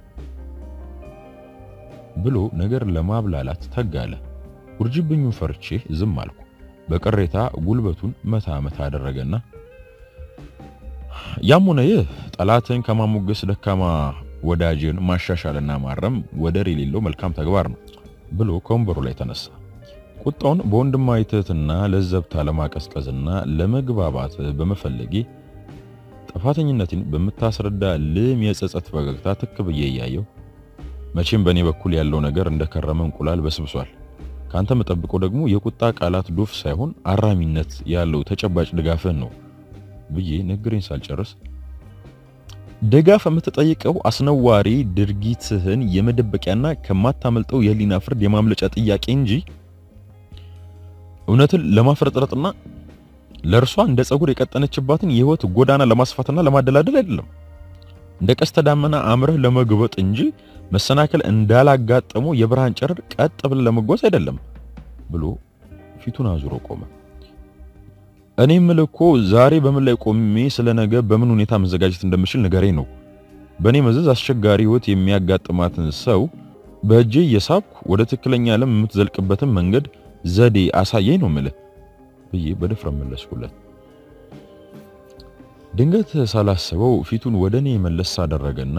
Speaker 1: ብሎ ነገር ለማብላላት ተጋለ። ውርጅብኙን ፈርቼ ዝም አልኩ። በቅሬታ ጉልበቱን መታ መታ አደረገና ያም ሆነ ይህ ጠላትን ከማሞገስ ደካማ ወዳጅን ማሻሻልና ማረም ወደር የሌለው መልካም ተግባር ነው ብሎ ከወንበሩ ላይ ተነሳ። ቁጣውን በወንድማዊ ትህትና ለዘብታ ለማቀዝቀዝና ለመግባባት በመፈለጌ ጥፋተኝነትን በምታስረዳ ልም የጸጸት ፈገግታ ትክ ብዬ እያየው መቼም በእኔ በኩል ያለው ነገር እንደከረመ እንቁላል በስብሷል። ካንተ መጠብቀው ደግሞ የቁጣ ቃላት ዶፍ ሳይሆን አራሚነት ያለው ተጨባጭ ድጋፍህን ነው ብዬ ንግሬን ሳልጨርስ ድጋፍ የምትጠይቀው አስነዋሪ ድርጊትህን የመደበቂያና ከማታመልጠው የህሊና ፍርድ የማምለጫ ጥያቄ እንጂ እውነትን ለማፍረጥረጥና ለእርሷ እንደ ጸጉር የቀጠነችባትን የህይወት ጎዳና ለማስፋትና ለማደላደል አይደለም። እንደ ቀስተ ዳመና አምረህ ለመግበጥ እንጂ መሰናከል እንዳላጋጠመው የብርሃን ጨረር ቀጥ ብለህ ለመጓዝ አይደለም ብሎ ፊቱን አዙሮ ቆመ። እኔ የምልህ እኮ ዛሬ በምን ላይ ቆሜ ስለ ነገ በምን ሁኔታ መዘጋጀት እንደምችል ንገረኝ ነው። በእኔ መዘዝ አስቸጋሪ ህይወት የሚያጋጥማትን ሰው በእጄ እየሳብኩ ወደ ትክክለኛ ዓለም የምትዘልቅበትን መንገድ ዘዴ አሳየኝ ነው የምልህ ብዬ በድፍረት መለስኩለት። ድንገት ሳላስበው ፊቱን ወደ እኔ መለስ አደረገና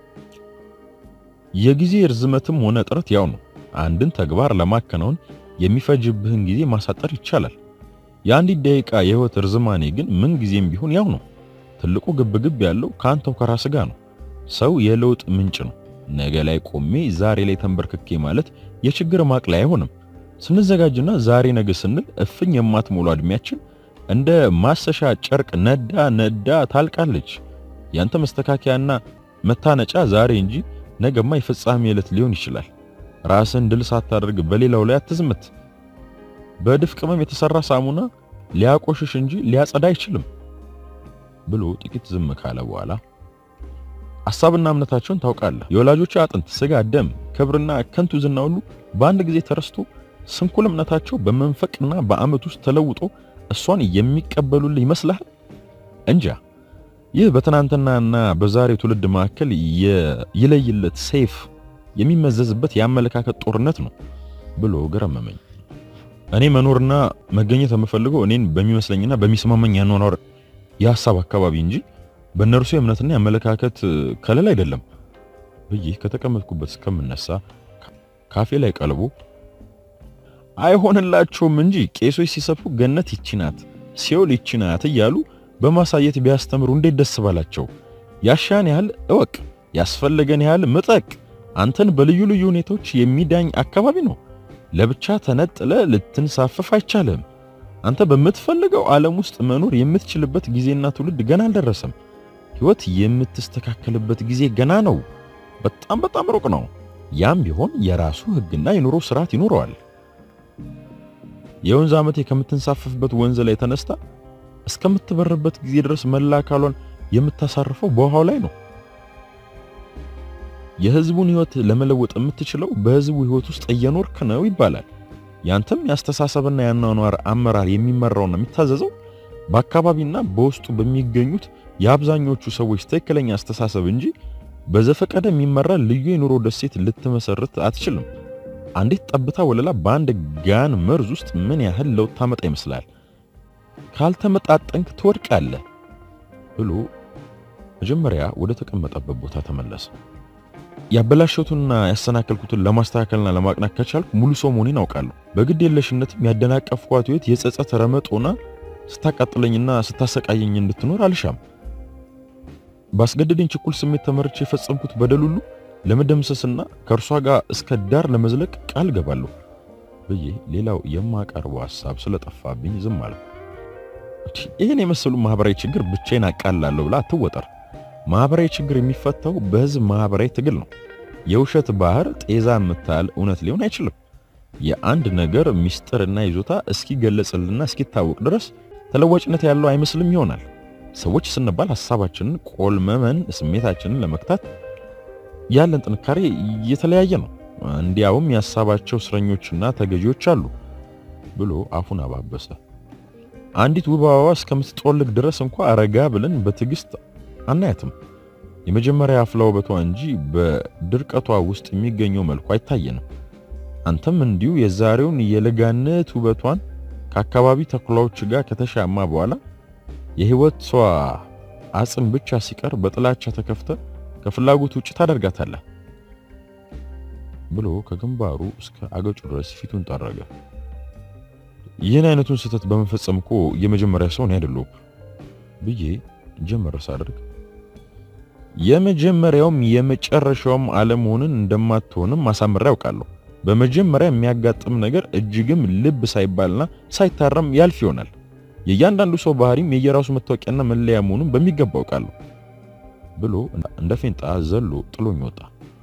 Speaker 1: የጊዜ ርዝመትም ሆነ ጥረት ያው ነው። አንድን ተግባር ለማከናወን የሚፈጅብህን ጊዜ ማሳጠር ይቻላል። የአንዲት ደቂቃ የህይወት ርዝማኔ ግን ምን ጊዜም ቢሆን ያው ነው። ትልቁ ግብግብ ያለው ከአንተው ከራስ ጋር ነው። ሰው የለውጥ ምንጭ ነው። ነገ ላይ ቆሜ ዛሬ ላይ ተንበርክኬ ማለት የችግር ማቅለያ አይሆንም። ስንዘጋጅና ዛሬ ነገ ስንል እፍኝ የማትሞላ እድሜያችን እንደ ማሰሻ ጨርቅ ነዳ ነዳ ታልቃለች። ያንተ መስተካከያና መታነጫ ዛሬ እንጂ ነገማ የፍጻሜ ዕለት ሊሆን ይችላል። ራስን ድል ሳታደርግ በሌላው ላይ አትዝመት። በድፍ ቅመም የተሰራ ሳሙና ሊያቆሽሽ እንጂ ሊያጸዳ አይችልም ብሎ ጥቂት ዝም ካለ በኋላ ሐሳብና እምነታቸውን ታውቃለህ። የወላጆች አጥንት፣ ስጋ፣ ደም፣ ክብርና ከንቱ ዝና ሁሉ በአንድ ጊዜ ተረስቶ ስንኩል እምነታቸው በመንፈቅና በዓመት ውስጥ ተለውጦ እሷን የሚቀበሉልህ ይመስልሃል? እንጃ። ይህ በትናንትናና በዛሬው ትውልድ መካከል የይለይለት ሰይፍ የሚመዘዝበት የአመለካከት ጦርነት ነው ብሎ ገረመመኝ። እኔ መኖርና መገኘት የምፈልገው እኔን በሚመስለኝና በሚስማመኝ ያኗኗር የሐሳብ አካባቢ እንጂ በእነርሱ የእምነትና የአመለካከት ከለል አይደለም ብዬ ከተቀመጥኩበት እስከምነሳ ካፌ ላይ ቀልቦ አይሆንላቸውም እንጂ ቄሶች ሲሰብኩ ገነት ይቺ ናት፣ ሲኦል ይቺ ናት እያሉ በማሳየት ቢያስተምሩ እንዴት ደስ ባላቸው። ያሻን ያህል እወቅ፣ ያስፈለገን ያህል ምጠቅ። አንተን በልዩ ልዩ ሁኔታዎች የሚዳኝ አካባቢ ነው። ለብቻ ተነጥለ ልትንሳፈፍ አይቻልም። አንተ በምትፈልገው ዓለም ውስጥ መኖር የምትችልበት ጊዜና ትውልድ ገና አልደረሰም። ሕይወት የምትስተካከልበት ጊዜ ገና ነው። በጣም በጣም ሩቅ ነው። ያም ቢሆን የራሱ ሕግና የኑሮ ስርዓት ይኖረዋል። የወንዝ ዓመቴ ከምትንሳፈፍበት ወንዝ ላይ ተነስታ እስከምትበርበት ጊዜ ድረስ መላ አካሏን የምታሳርፈው በውሃው ላይ ነው። የህዝቡን ህይወት ለመለወጥ የምትችለው በህዝቡ ህይወት ውስጥ እየኖርክ ነው ይባላል። ያንተም የአስተሳሰብና የአኗኗር አመራር የሚመራውና የሚታዘዘው በአካባቢና በውስጡ በሚገኙት የአብዛኞቹ ሰዎች ትክክለኛ አስተሳሰብ እንጂ በዘፈቀደ የሚመራ ልዩ የኑሮ ደሴት ልትመሰርት አትችልም። አንዲት ጠብታ ወለላ በአንድ ጋን መርዝ ውስጥ ምን ያህል ለውጥ ታመጣ ይመስላል? ካልተመጣጠንክ ትወድቃለህ ብሎ መጀመሪያ ወደ ተቀመጠበት ቦታ ተመለሰ። ያበላሸቱንና ያሰናከልኩትን ለማስተካከልና ለማቅናት ከቻልኩ ሙሉ ሰው መሆኔን አውቃለሁ። በግድ የለሽነትም ያደናቀፍኳት ህይወት የጸጸት ረመጦና ስታቃጥለኝና ስታሰቃየኝ እንድትኖር አልሻም። ባስገደደኝ ችኩል ስሜት ተመርቼ የፈጸምኩት በደል ሁሉ ለመደምሰስና ከእርሷ ጋር እስከ ዳር ለመዝለቅ ቃል ገባለሁ ብዬ ሌላው የማቀርበው ሐሳብ ስለጠፋብኝ ዝም አልኩ። ይህን የመሰሉ ማህበራዊ ችግር ብቻዬን አቃላለሁ ብላ አትወጠር። ማህበራዊ ችግር የሚፈታው በህዝብ ማህበራዊ ትግል ነው። የውሸት ባህር ጤዛ የምታህል እውነት ሊሆን አይችልም። የአንድ ነገር ምስጢርና ይዞታ እስኪገለጽልና እስኪታወቅ ድረስ ተለዋጭነት ያለው አይመስልም ይሆናል። ሰዎች ስንባል ሐሳባችንን ቆልመመን ስሜታችንን ለመክታት ያለን ጥንካሬ የተለያየ ነው። እንዲያውም የሐሳባቸው እስረኞችና ተገዢዎች አሉ ብሎ አፉን አባበሰ። አንዲት ውብ አበባ እስከምትጠወልግ ድረስ እንኳ አረጋ ብለን በትዕግስት አናያትም። የመጀመሪያ አፍላ ውበቷ እንጂ በድርቀቷ ውስጥ የሚገኘው መልኩ አይታየንም። አንተም እንዲሁ የዛሬውን የለጋነት ውበቷን ከአካባቢ ተኩላዎች ጋር ከተሻማ በኋላ የህይወቷ አጽም ብቻ ሲቀር በጥላቻ ተከፍተ ከፍላጎት ውጭ ታደርጋታለህ ብሎ ከግንባሩ እስከ አገጩ ድረስ ፊቱን ጠረገ። ይህን አይነቱን ስህተት በመፈጸም እኮ የመጀመሪያ ሰው ነው አይደለሁም ብዬ ጀመረ ሳደርግ የመጀመሪያውም የመጨረሻውም አለመሆንን እንደማትሆንም አሳምሬ ያውቃለሁ። በመጀመሪያ የሚያጋጥም ነገር እጅግም ልብ ሳይባልና ሳይታረም ያልፍ ይሆናል። የእያንዳንዱ ሰው ባህሪም የየራሱ መታወቂያና መለያ መሆኑን በሚገባ አውቃለሁ ብሎ እንደ ፌንጣ ዘሎ ጥሎኝ ወጣ።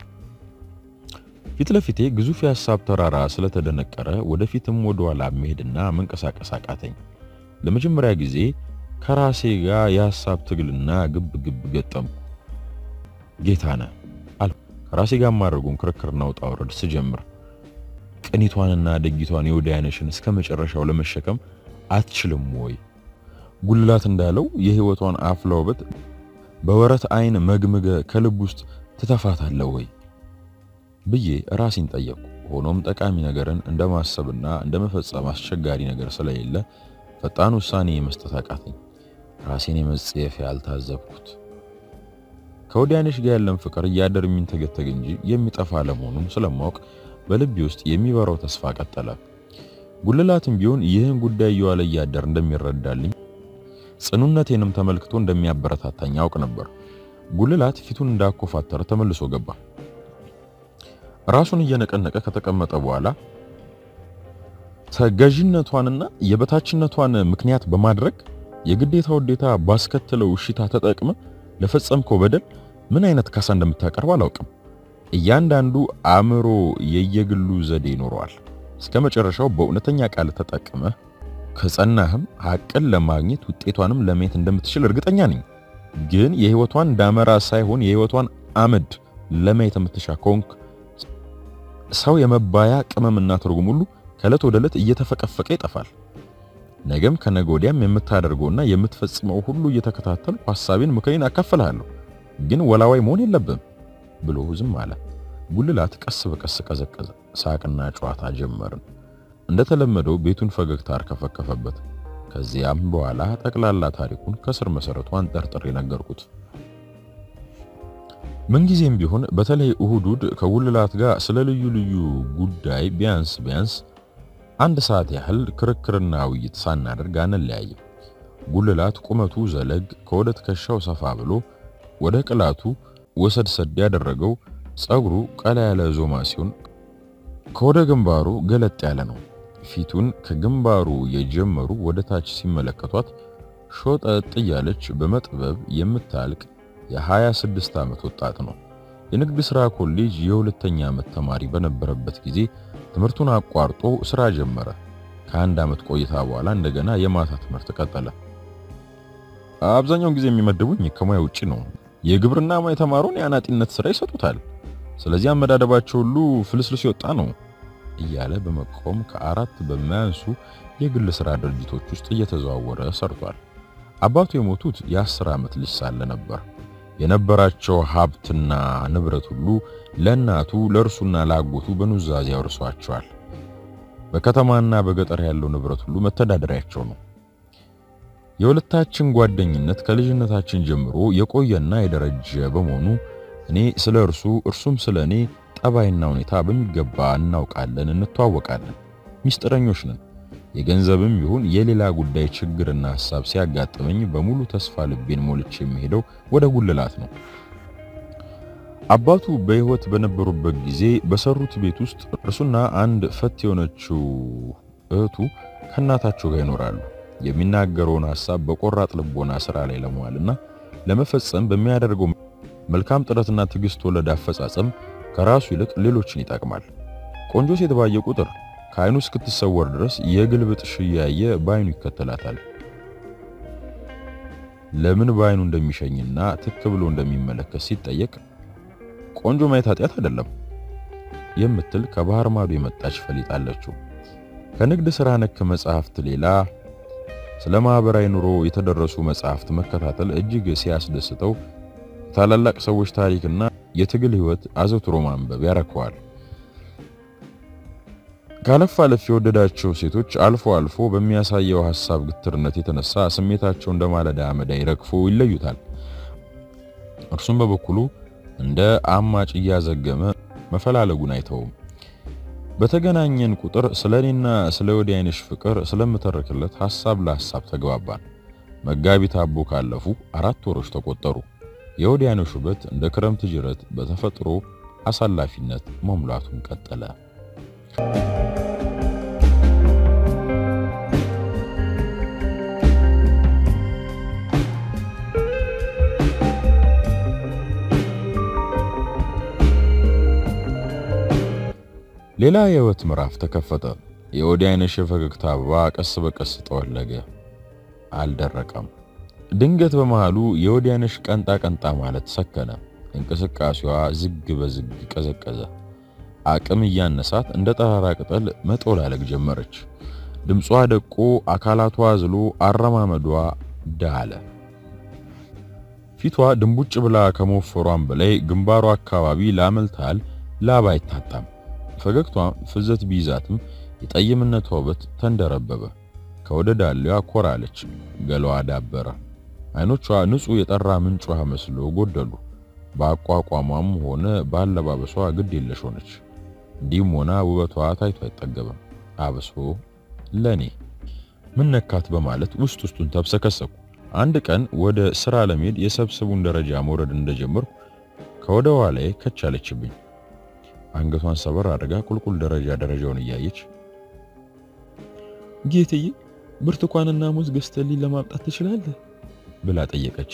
Speaker 1: ፊት ለፊቴ ግዙፍ የሐሳብ ተራራ ስለተደነቀረ ወደፊትም ወደ ኋላ መሄድና መንቀሳቀስ አቃተኝ። ለመጀመሪያ ጊዜ ከራሴ ጋር የሐሳብ ትግልና ግብ ግብ ገጠምኩ። ጌታነህ አልኩ ከራሴ ጋር ማድረጉን ክርክርና ውጣ ውረድ ስጀምር ቅኒቷንና ደጊቷን የወዲያነሽን እስከ መጨረሻው ለመሸከም አትችልም ወይ? ጉልላት እንዳለው የህይወቷን አፍላ ውበት በወረት አይን መግምገ ከልብ ውስጥ ትተፋታለህ ወይ ብዬ ራሴን ጠየቅኩ። ሆኖም ጠቃሚ ነገርን እንደማሰብና እንደመፈጸም አስቸጋሪ ነገር ስለሌለ ፈጣን ውሳኔ የመስጠት አቃተኝ። ራሴን የመጸየፍ ያልታዘብኩት ከወዲያነሽ ጋር ያለን ፍቅር እያደር የሚንተገተግ እንጂ የሚጠፋ አለመሆኑን ስለማወቅ በልቤ ውስጥ የሚበራው ተስፋ ቀጠለ። ጉልላትም ቢሆን ይህን ጉዳይ እየዋለ እያደር እንደሚረዳልኝ ጽኑነቴንም ተመልክቶ እንደሚያበረታታኝ ያውቅ ነበር። ጉልላት ፊቱን እንዳኮፋተረ ተመልሶ ገባ። ራሱን እየነቀነቀ ከተቀመጠ በኋላ ተገዥነቷንና የበታችነቷን ምክንያት በማድረግ የግዴታ ውዴታ ባስከተለው እሽታ ተጠቅመ ለፈጸምከው በደል ምን አይነት ካሳ እንደምታቀርብ አላውቅም። እያንዳንዱ አእምሮ የየግሉ ዘዴ ይኖረዋል። እስከ መጨረሻው በእውነተኛ ቃል ተጠቅመ ከጸናህም ሐቅን ለማግኘት ውጤቷንም ለማየት እንደምትችል እርግጠኛ ነኝ። ግን የህይወቷን ዳመራ ሳይሆን የህይወቷን አመድ ለማየት የምትሻ ከሆንክ ሰው የመባያ ቅመምና ትርጉም ሁሉ ከዕለት ወደ ዕለት እየተፈቀፈቀ ይጠፋል። ነገም ከነገ ወዲያም የምታደርገውና የምትፈጽመው ሁሉ እየተከታተልኩ ሐሳቤን፣ ምክሬን አካፍልሃለሁ። ግን ወላዋይ መሆን የለብም ብሎ ዝም አለ። ጉልላት ቀስ በቀስ ቀዘቀዘ። ሳቅና ጨዋታ ጀመርን። እንደተለመደው ቤቱን ፈገግታ አርከፈከፈበት። ከዚያም በኋላ ጠቅላላ ታሪኩን ከስር መሰረቱ አንጠርጥሬ ነገርኩት። ምንጊዜም ቢሆን በተለይ እሁድ እሁድ ከጉልላት ጋር ስለ ልዩ ልዩ ጉዳይ ቢያንስ ቢያንስ አንድ ሰዓት ያህል ክርክርና ውይይት ሳናደርግ አንለያይም። ጉልላት ቁመቱ ዘለግ ከወደ ትከሻው ሰፋ ብሎ ወደ ቅላቱ ወሰድሰድ ያደረገው ጸጉሩ ቀላ ያለ ዞማ ሲሆን ከወደ ግንባሩ ገለጥ ያለ ነው። ፊቱን ከግንባሩ የጀመሩ ወደ ታች ሲመለከቷት ሾጠጥ እያለች በመጥበብ የምታልቅ የ26 ዓመት ወጣት ነው። የንግድ ሥራ ኮሌጅ የሁለተኛ ዓመት ተማሪ በነበረበት ጊዜ ትምህርቱን አቋርጦ ሥራ ጀመረ። ከአንድ ዓመት ቆይታ በኋላ እንደገና የማታ ትምህርት ቀጠለ። አብዛኛውን ጊዜ የሚመድቡኝ ከሙያ ውጪ ነው። የግብርና ሙያ የተማረውን የአናጢነት ሥራ ይሰጡታል። ስለዚህ አመዳደባቸው ሁሉ ፍልስልስ የወጣ ነው እያለ በመቆም ከአራት በማያንሱ የግል ስራ ድርጅቶች ውስጥ እየተዘዋወረ ሰርቷል። አባቱ የሞቱት የአስር ዓመት ልጅ ሳለ ነበር። የነበራቸው ሀብትና ንብረት ሁሉ ለእናቱ ለእርሱና ለአጎቱ በኑዛዜ ያወርሷቸዋል። በከተማና በገጠር ያለው ንብረት ሁሉ መተዳደሪያቸው ነው። የሁለታችን ጓደኝነት ከልጅነታችን ጀምሮ የቆየና የደረጀ በመሆኑ እኔ ስለ እርሱ እርሱም ስለ እኔ ጠባይና ሁኔታ በሚገባ እናውቃለን፣ እንተዋወቃለን። ሚስጥረኞች ነን። የገንዘብም ይሁን የሌላ ጉዳይ ችግርና ሐሳብ ሲያጋጥመኝ በሙሉ ተስፋ ልቤን ሞልቼ የሚሄደው ወደ ጉልላት ነው። አባቱ በሕይወት በነበሩበት ጊዜ በሰሩት ቤት ውስጥ እርሱና አንድ ፈት የሆነችው እህቱ ከእናታቸው ጋር ይኖራሉ። የሚናገረውን ሐሳብ በቆራጥ ልቦና ስራ ላይ ለመዋልና ለመፈጸም በሚያደርገው መልካም ጥረትና ትዕግስት ወለድ አፈጻጸም ከራሱ ይልቅ ሌሎችን ይጠቅማል። ቆንጆ ሴት ባየ ቁጥር ከዓይኑ እስክትሰወር ድረስ የግልብጥሽ እያየ በዓይኑ ይከተላታል። ለምን በዓይኑ እንደሚሸኝና ትክ ብሎ እንደሚመለከት ሲጠየቅ ቆንጆ ማየት ኃጢአት አይደለም የምትል ከባህር ማዶ የመጣች ፈሊጥ አለችው። ከንግድ ሥራ ነክ መጽሐፍት ሌላ ስለ ማህበራዊ ኑሮ የተደረሱ መጽሐፍት መከታተል እጅግ ሲያስደስተው ታላላቅ ሰዎች ታሪክና የትግል ሕይወት አዘውትሮ ማንበብ ያረከዋል። ካለፍ አለፍ የወደዳቸው ሴቶች አልፎ አልፎ በሚያሳየው ሐሳብ ግትርነት የተነሳ ስሜታቸው እንደ ማለዳ አመዳይ ረግፎ ይለዩታል። እርሱም በበኩሉ እንደ አማጭ እያዘገመ መፈላለጉን አይተውም። በተገናኘን ቁጥር ስለ እኔና ስለ ወዲያይነሽ ፍቅር ስለምተርክለት ሐሳብ ለሐሳብ ተግባባን። መጋቢት አቦ ካለፉ አራት ወሮች ተቆጠሩ። የወዲያይነሽ ውበት እንደ ክረምት ጅረት በተፈጥሮ አሳላፊነት መሙላቱን ቀጠለ። ሌላ የህይወት ምዕራፍ ተከፈተ። የወዲያይነሽ የፈገግታ አበባ ቀስ በቀስ ጠወለገ፣ አልደረቀም። ድንገት በመሃሉ የወዲያይነሽ ቀንጣ ቀንጣ ማለት ሰከነ። እንቅስቃሴዋ ዝግ በዝግ ቀዘቀዘ። አቅም እያነሳት እንደ ጠራራ ቅጠል መጦላለግ ጀመረች። ድምጿ ደቆ፣ አካላቷ ዝሎ፣ አረማመዷ ዳለ። ፊቷ ድንቡጭ ብላ ከመወፈሯም በላይ ግንባሯ አካባቢ ላመልታል ላባ አይታጣም። ፈገግቷ ፍዘት ቢይዛትም የጠይምነቷ ውበት ተንደረበበ። ከወደ ዳሌዋ ኮራለች፣ ገላዋ ዳበረ። አይኖቿ ንጹሕ የጠራ ምንጭ ውሃ መስሎ ጎደሉ። በአቋቋሟም ሆነ በአለባበሷ ግድ የለሽ ሆነች። እንዲህም ሆና ውበቷ ታይቶ አይጠገብም። አብሶ ለኔ ምን ነካት በማለት ውስጥ ውስጡን ተብሰከሰኩ። አንድ ቀን ወደ ስራ ለመሄድ የሰብስቡን ደረጃ መውረድ እንደጀመርኩ ከወደ ኋላዬ ከቻለችብኝ። አንገቷን ሰበር አድርጋ ቁልቁል ደረጃ ደረጃውን እያየች
Speaker 2: ጌትዬ ብርቱካንና ሙዝ ገዝተልኝ ለማምጣት ትችላለህ?
Speaker 1: ብላ ጠየቀች።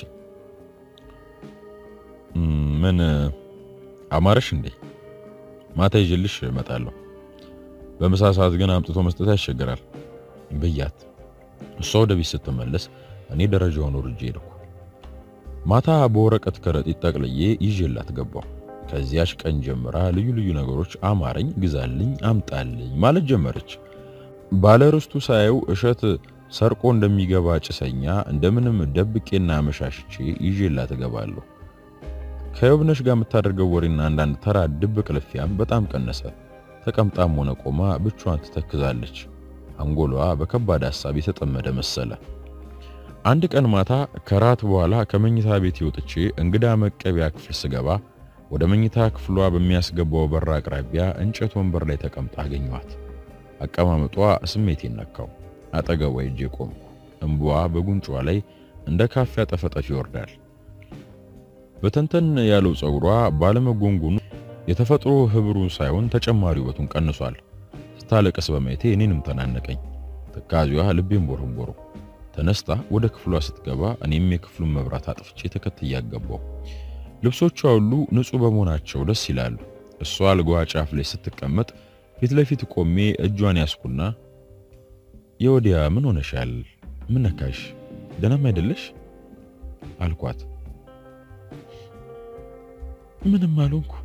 Speaker 1: ምን አማረሽ እንዴ? ማታ ይዤልሽ እመጣለሁ። በምሳ ሰዓት ግን አምጥቶ መስጠት ያስቸግራል ብያት፣ እሷ ወደ ቤት ስትመለስ እኔ ደረጃውን ወርጄ ሄድኩ። ማታ በወረቀት ከረጢት ጠቅልዬ ይዤላት ገባሁ። ከዚያች ቀን ጀምራ ልዩ ልዩ ነገሮች አማረኝ፣ ግዛልኝ፣ አምጣልኝ ማለት ጀመረች። ባለርስቱ ሳየው እሸት ሰርቆ እንደሚገባ ጭሰኛ እንደምንም ደብቄና አመሻሽቼ ይዤላት እገባለሁ። ከዮብነሽ ጋር የምታደርገው ወሬና አንዳንድ ተራ ድብቅ ልፊያም በጣም ቀነሰ። ተቀምጣም ሆነ ቆማ ብቻዋን ትተክዛለች። አንጎሏ በከባድ ሐሳብ የተጠመደ መሰለ። አንድ ቀን ማታ ከራት በኋላ ከመኝታ ቤት ወጥቼ እንግዳ መቀበያ ክፍል ስገባ ወደ መኝታ ክፍሏ በሚያስገባው በር አቅራቢያ እንጨት ወንበር ላይ ተቀምጣ አገኘኋት። አቀማመጧ ስሜቴን ነካው። አጠገቧ ሄጄ ቆምኩ። እንባዋ በጉንጯ ላይ እንደ ካፊያ ጠፈጠፍ ይወርዳል። በተንተን ያለው ፀጉሯ ባለመጎንጎኑ የተፈጥሮ ህብሩ ሳይሆን ተጨማሪ ውበቱን ቀንሷል። ስታለቀስ በማየቴ እኔንም ተናነቀኝ። ትካዜዋ ልቤን ቦረቦሩ። ተነስታ ወደ ክፍሏ ስትገባ እኔም የክፍሉን መብራት አጥፍቼ ተከትያ ገባሁ። ልብሶቿ ሁሉ ንጹህ በመሆናቸው ደስ ይላሉ። እሷ አልጋዋ ጫፍ ላይ ስትቀመጥ ፊት ለፊት ቆሜ እጇን ያስኩና የወዲያ ምን ሆነሻል? ምን ነካሽ? ደህናም አይደለሽ አልኳት።
Speaker 2: ምንም አልሆንኩ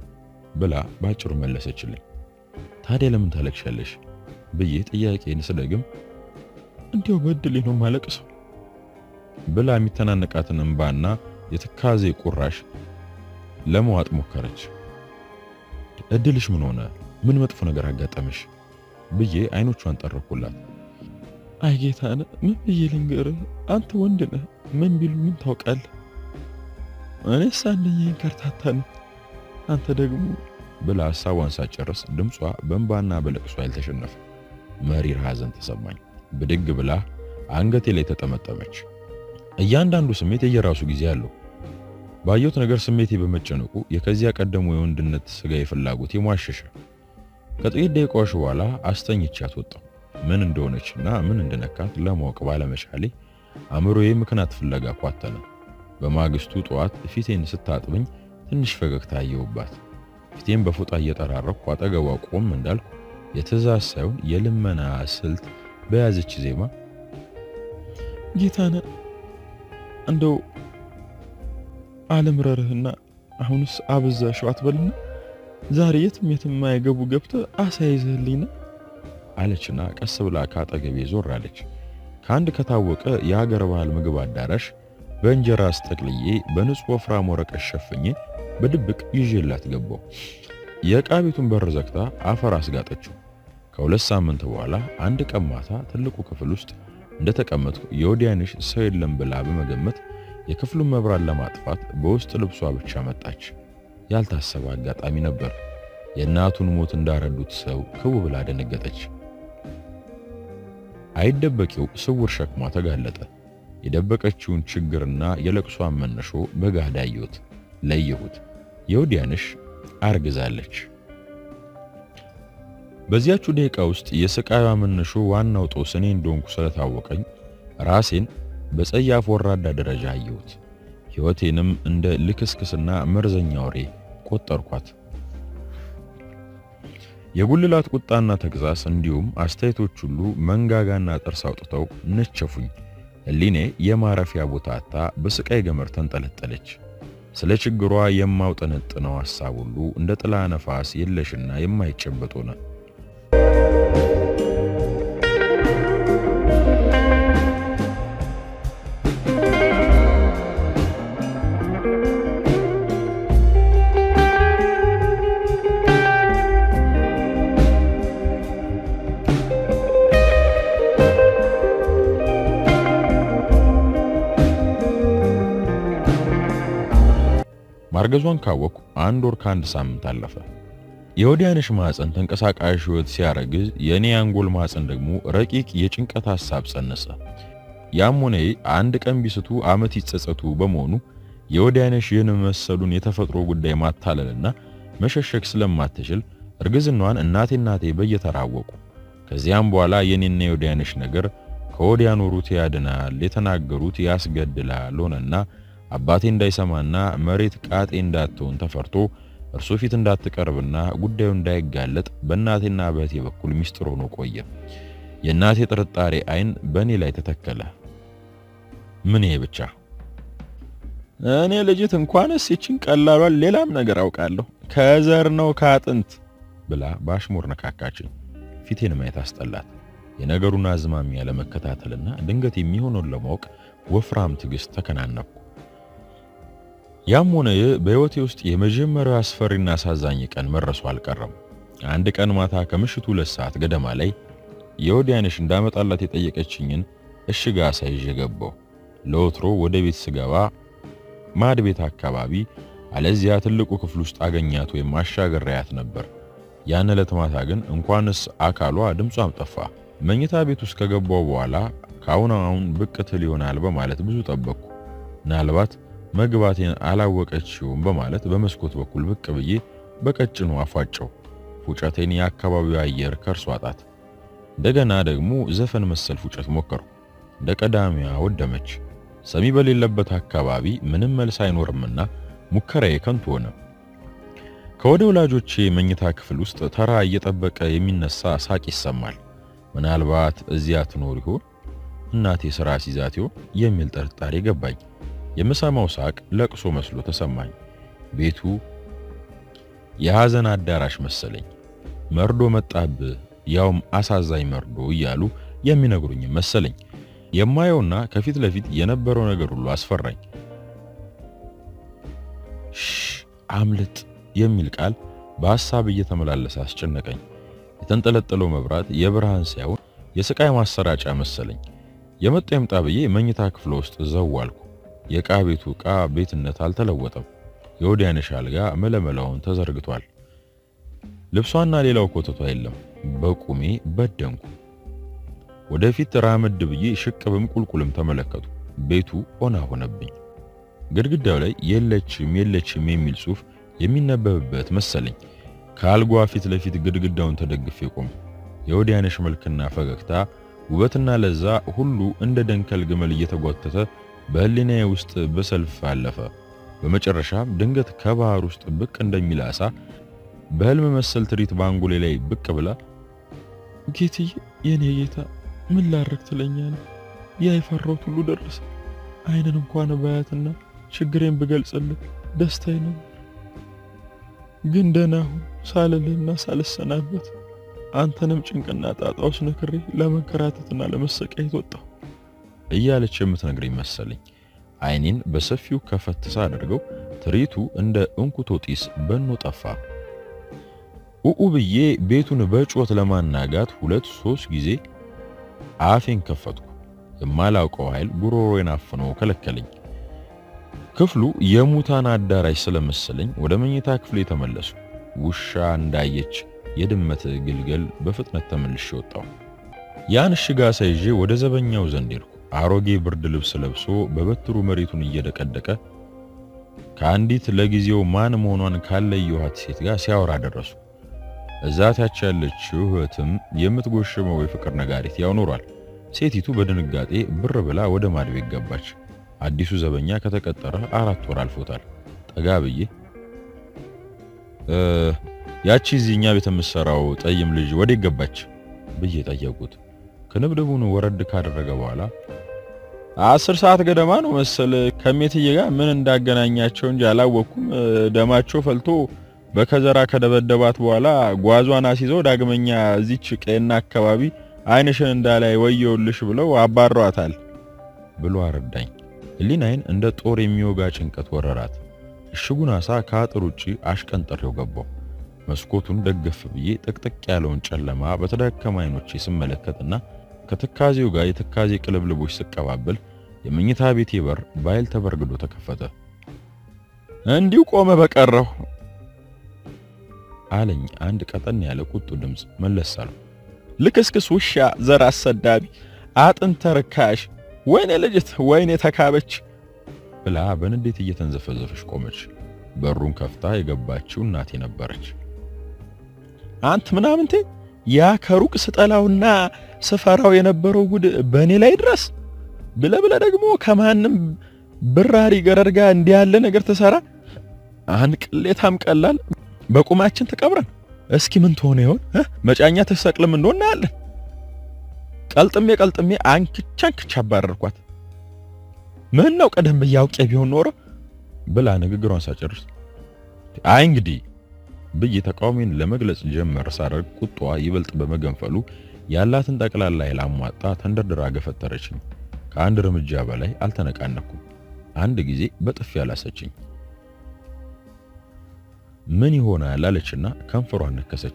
Speaker 1: ብላ ባጭሩ መለሰችልኝ። ታዲያ ለምን ታለቅሻለሽ ብዬ ጥያቄን ስደግም
Speaker 2: እንዲያው በድሌ ነው ማለቅሰው
Speaker 1: ብላ የሚተናነቃትን እንባና የትካዜ ቁራሽ ለመዋጥ ሞከረች። እድልሽ ምን ሆነ? ምን መጥፎ ነገር አጋጠመሽ? ብዬ አይኖቿን ጠረኩላት።
Speaker 2: አይ ጌታነህ፣ ምን ብዬ ልንገርህ? አንተ ወንድ ነህ፣ ምን ቢሉ ምን ታውቃለህ? እኔስ አንደኛዬን ከርታታ ነኝ፣ አንተ ደግሞ
Speaker 1: ብላ ሀሳቧን ሳጨርስ ድምጿ በእንባና በለቅሷ ያልተሸነፈ መሪር ሐዘን ተሰማኝ። ብድግ ብላ አንገቴ ላይ ተጠመጠመች። እያንዳንዱ ስሜት የየራሱ ጊዜ አለው። ባየሁት ነገር ስሜቴ በመጨነቁ የከዚያ ቀደሙ የወንድነት ስጋዊ ፍላጎት የሟሸሸ። ከጥቂት ደቂቃዎች በኋላ አስተኝቻት ወጣሁ። ምን እንደሆነችና ምን እንደነካት ለማወቅ ባለመቻሌ አእምሮዬ ምክንያት ፍለጋ ኳተነ። በማግስቱ ጠዋት ፊቴን ስታጥብኝ ትንሽ ፈገግታ አየሁባት። ፊቴን በፎጣ እየጠራረኩ አጠገቧ ቆም እንዳልኩ የትእዛዝ ሳይሆን የልመና ስልት በያዘች ዜማ
Speaker 2: ጌታነህ እንደው አለምረርህና አሁንስ አበዛሽው አትበልና ዛሬ የትም የትም የማይገቡ ገብተህ አሳ ይዘህልኝና
Speaker 1: አለችና ቀስ ብላ ካጠገቤ ዞር አለች። ከአንድ ከታወቀ የሀገር ባህል ምግብ አዳራሽ በእንጀራ አስጠቅልዬ በንጹህ ወፍራም ወረቀት ሸፍኜ በድብቅ ይዤላት ገባው። የዕቃ ቤቱን በር ዘግታ አፈር አስጋጠችው። ከሁለት ሳምንት በኋላ አንድ ቀን ማታ ትልቁ ክፍል ውስጥ እንደተቀመጥኩ የወዲያንሽ ሰው የለም ብላ በመገመት የክፍሉን መብራት ለማጥፋት በውስጥ ልብሷ ብቻ መጣች። ያልታሰበ አጋጣሚ ነበር። የእናቱን ሞት እንዳረዱት ሰው ክው ብላ ደነገጠች። አይደበቂው ስውር ሸክሟ ተጋለጠ። የደበቀችውን ችግርና የለቅሷን መነሾ በጋዳ አየሁት፣ ለየሁት። የወዲያንሽ አርግዛለች። በዚያችው ደቂቃ ውስጥ የስቃዩዋ መነሾ ዋናው ጦስ እኔ እንደሆንኩ ስለታወቀኝ ራሴን በጸያፍ ወራዳ ደረጃ አየሁት። ሕይወቴንም እንደ ልክስክስና መርዘኛ ወሬ ቆጠርኳት። የጉልላት ቁጣና ተግዛስ እንዲሁም አስተያየቶች ሁሉ መንጋጋና ጥርስ አውጥተው ነቸፉኝ። ሕሊኔ የማረፊያ ቦታ አጣ በስቃይ ገመር ተንጠለጠለች። ስለ ችግሯ የማውጠነጥነው ሐሳብ ሁሉ እንደ ጥላ ነፋስ የለሽና የማይጨበጥ ሆነ። ማርገዟን ካወቅኩ አንድ ወር ከአንድ ሳምንት አለፈ። የወዲያንሽ ማፀን ተንቀሳቃሽ ሕይወት ሲያረግዝ የእኔ አንጎል ማፀን ደግሞ ረቂቅ የጭንቀት ሐሳብ ጸነሰ። ያም ሆነ አንድ ቀን ቢስቱ ዓመት ይጸጸቱ በመሆኑ የወዲያንሽ ይህን መሰሉን የተፈጥሮ ጉዳይ ማታለልና መሸሸግ ስለማትችል እርግዝናዋን እናቴ እናቴ በየተራወቁ። ከዚያም በኋላ የኔና የወዲያንሽ ነገር ከወዲያ ኖሩት ያድናል፣ የተናገሩት ያስገድላል ሆነና አባቴ እንዳይሰማና መሬት ቃጤ እንዳትሆን ተፈርቶ እርሱ ፊት እንዳትቀርብና ጉዳዩ እንዳይጋለጥ በእናቴና በእህቴ በኩል ሚስጥር ሆኖ ቆየ። የእናቴ ጥርጣሬ አይን በእኔ ላይ ተተከለ። ምን ይሄ ብቻ?
Speaker 2: እኔ ልጅት እንኳንስ ይችን ቀላሏን ሌላም ነገር አውቃለሁ ከዘር ነው ከአጥንት
Speaker 1: ብላ በአሽሙር ነካካችኝ። ፊቴን ማየት አስጠላት። የነገሩን አዝማሚያ ለመከታተልና ድንገት የሚሆነውን ለማወቅ ወፍራም ትዕግስት ተከናነብኩ። ያም ሆነ ይህ በሕይወቴ ውስጥ የመጀመሪያው አስፈሪና አሳዛኝ ቀን መረሱ አልቀረም። አንድ ቀን ማታ ከምሽቱ ሁለት ሰዓት ገደማ ላይ የወዲያንሽ እንዳመጣላት የጠየቀችኝን እሽግ ዓሣ ይዤ ገባሁ። ለወትሮ ወደ ቤት ስገባ ማድ ቤት አካባቢ አለዚያ ትልቁ ክፍል ውስጥ አገኛት ወይም አሻገሪያት ነበር። ያን ዕለት ማታ ግን እንኳንስ አካሏ ድምጿም ጠፋ። መኝታ ቤት ውስጥ ከገባው በኋላ ከአሁን አሁን ብቅ ትል ይሆናል በማለት ብዙ ጠበቅኩ። ምናልባት መግባቴን አላወቀችውም በማለት በመስኮት በኩል ብቅ ብዬ በቀጭኑ አፏጨው። ፉጨቴን የአካባቢው አየር ከርሷ ጣት። እንደገና ደግሞ ዘፈን መሰል ፉጨት ሞከርኩ። እንደ ቀዳሚዋ ወደመች። ሰሚ በሌለበት አካባቢ ምንም መልስ አይኖርምና ሙከራዬ ከንቱ ሆነ። ከወደ ወላጆቼ መኝታ ክፍል ውስጥ ተራ እየጠበቀ የሚነሳ ሳቅ ይሰማል። ምናልባት እዚያ ትኖር ይሆን እናቴ ስራ ሲዛት ይሆን የሚል ጥርጣሬ ገባኝ። የምሰማው ሳቅ ለቅሶ መስሎ ተሰማኝ። ቤቱ የሐዘን አዳራሽ መሰለኝ። መርዶ መጣብህ፣ ያውም አሳዛኝ መርዶ እያሉ የሚነግሩኝ መሰለኝ። የማየውና ከፊት ለፊት የነበረው ነገር ሁሉ አስፈራኝ። አምልጥ የሚል ቃል በሐሳብ እየተመላለሰ አስጨነቀኝ። የተንጠለጠለው መብራት የብርሃን ሳይሆን የስቃይ ማሰራጫ መሰለኝ። የመጣ ይምጣ ብዬ መኝታ ክፍል ውስጥ ዘዋልኩ። የዕቃ ቤቱ ዕቃ ቤትነት አልተለወጠም። የወዲያነሽ አልጋ መለመላውን ተዘርግቷል። ልብሷና ሌላው ኮተቷ የለም። በቁሜ በደንኩ። ወደፊት ራመድ ብዬ ሽቅብም ቁልቁልም ተመለከቱ። ቤቱ ኦና ሆነብኝ። ግድግዳው ላይ የለችም የለችም የሚል ጽሑፍ የሚነበብበት መሰለኝ። ከአልጓ ፊት ለፊት ግድግዳውን ተደግፌ ቆም። የወዲያነሽ መልክና ፈገግታ፣ ውበትና ለዛ ሁሉ እንደ ደንከል ግመል እየተጓተተ በህሊናዬ ውስጥ በሰልፍ አለፈ። በመጨረሻም ድንገት ከባህር ውስጥ ብቅ እንደሚል አሳ በህልም መሰል ትርኢት ባንጎሌ ላይ ብቅ ብላ
Speaker 2: ጌትዬ፣ የኔ ጌታ ምን ላረግ ትለኛለህ? ያ የፈራሁት ሁሉ ደረሰ። አይንን እንኳን ባያትና ችግሬን ብገልጽልህ ደስታዬ ነው። ግን ደህና ሁን ሳልልህና ሳልሰናበት አንተንም ጭንቅና ጣጣ ውስጥ ነክሬ ለመንከራተትና ለመሰቃየት ወጣሁ
Speaker 1: እያለች የምትነግረኝ መሰለኝ። አይኔን በሰፊው ከፈት ሳደርገው ትርኢቱ እንደ እንኩቶ ጢስ በኖ ጠፋ። ኡኡ ብዬ ቤቱን በጩኸት ለማናጋት ሁለት ሶስት ጊዜ አፌን ከፈትኩ። የማላውቀው ኃይል ጉሮሮዬን አፍኖ ከለከለኝ። ክፍሉ የሙታን አዳራሽ ስለመሰለኝ ወደ መኝታ ክፍሌ ተመለሱ። ውሻ እንዳየች የድመት ግልገል በፍጥነት ተመልሼ ወጣሁ። ያን እሽግ ዓሣ ይዤ ወደ ዘበኛው ዘንድ ሄድኩ። አሮጌ ብርድ ልብስ ለብሶ በበትሩ መሬቱን እየደቀደቀ ከአንዲት ለጊዜው ማን መሆኗን ካለየኋት ሴት ጋር ሲያወራ ደረሱ። እዛታች ያለችው እህትም የምትጎሽመው የፍቅር ነጋሪት ያው ኖሯል። ሴቲቱ በድንጋጤ ብር ብላ ወደ ማድቤት ገባች። አዲሱ ዘበኛ ከተቀጠረ አራት ወር አልፎታል። ጠጋ ብዬ ያቺ እዚህ እኛ ቤት የምትሰራው ጠይም ልጅ ወዴት ገባች ብዬ ጠየቁት። ክንብድቡን ወረድ ካደረገ በኋላ አስር ሰዓት ገደማ ነው መሰል ከሜትዬ ጋር ምን እንዳገናኛቸው እንጂ አላወቅኩም። ደማቸው ፈልቶ በከዘራ ከደበደባት በኋላ ጓዟን አስይዘው ዳግመኛ እዚች ቀና አካባቢ ዓይንሽን እንዳላይ ወየውልሽ ብለው አባሯታል ብሎ አረዳኝ። ህሊናዬን እንደ ጦር የሚወጋ ጭንቀት ወረራት። እሽጉን ዓሣ ከአጥር ውጪ አሽቀንጥሬው ገባው። መስኮቱን ደገፍ ብዬ ጥቅጥቅ ያለውን ጨለማ በተዳከመ ዓይኖቼ ስመለከትና ከትካዜው ጋር የትካዜ ቅልብልቦች ስቀባበል የመኝታ ቤቴ በር በኃይል ተበርግዶ ተከፈተ። እንዲሁ ቆመ በቀረሁ አለኝ አንድ ቀጠን ያለ ቁጡ ድምፅ። መለስ አለው። ልክስክስ ውሻ፣ ዘር አሰዳቢ፣ አጥንተ ርካሽ፣ ወይኔ ልጅት፣ ወይኔ ተካበች ብላ በንዴት እየተንዘፈዘፈች ቆመች። በሩን ከፍታ የገባችው እናቴ ነበረች። አንት ምናምንቴ ያ ከሩቅ ስጠላውና ስፈራው የነበረው ጉድ በእኔ ላይ ድረስ ብለ ብለ ደግሞ ከማንም ብራሪ ገረድ ጋር እንዲህ ያለ ነገር ትሰራ። አንቅሌታም ቀላል በቁማችን ተቀብረን እስኪ ምን ትሆነ ይሆን? መጫኛ ተሰቅልም እንደሆነ እናያለን። ቀልጥሜ ቀልጥሜ አንክቻ አንክቻ አባረርኳት። ምን ነው ቀደም ብዬ አውቄ ቢሆን ኖሮ ብላ ንግግሯን ሳጨርስ አይ እንግዲህ ብዬ ተቃውሜን ለመግለጽ ጀመር ሳደርግ ቁጣዋ ይበልጥ በመገንፈሉ ያላትን ጠቅላላ ኃይል አሟጣ ተንደርድራ ገፈተረችኝ። ከአንድ እርምጃ በላይ አልተነቃነኩም። አንድ ጊዜ በጥፊ ያላሰችኝ። ምን ይሆናል አለችና ከንፈሯን ነከሰች።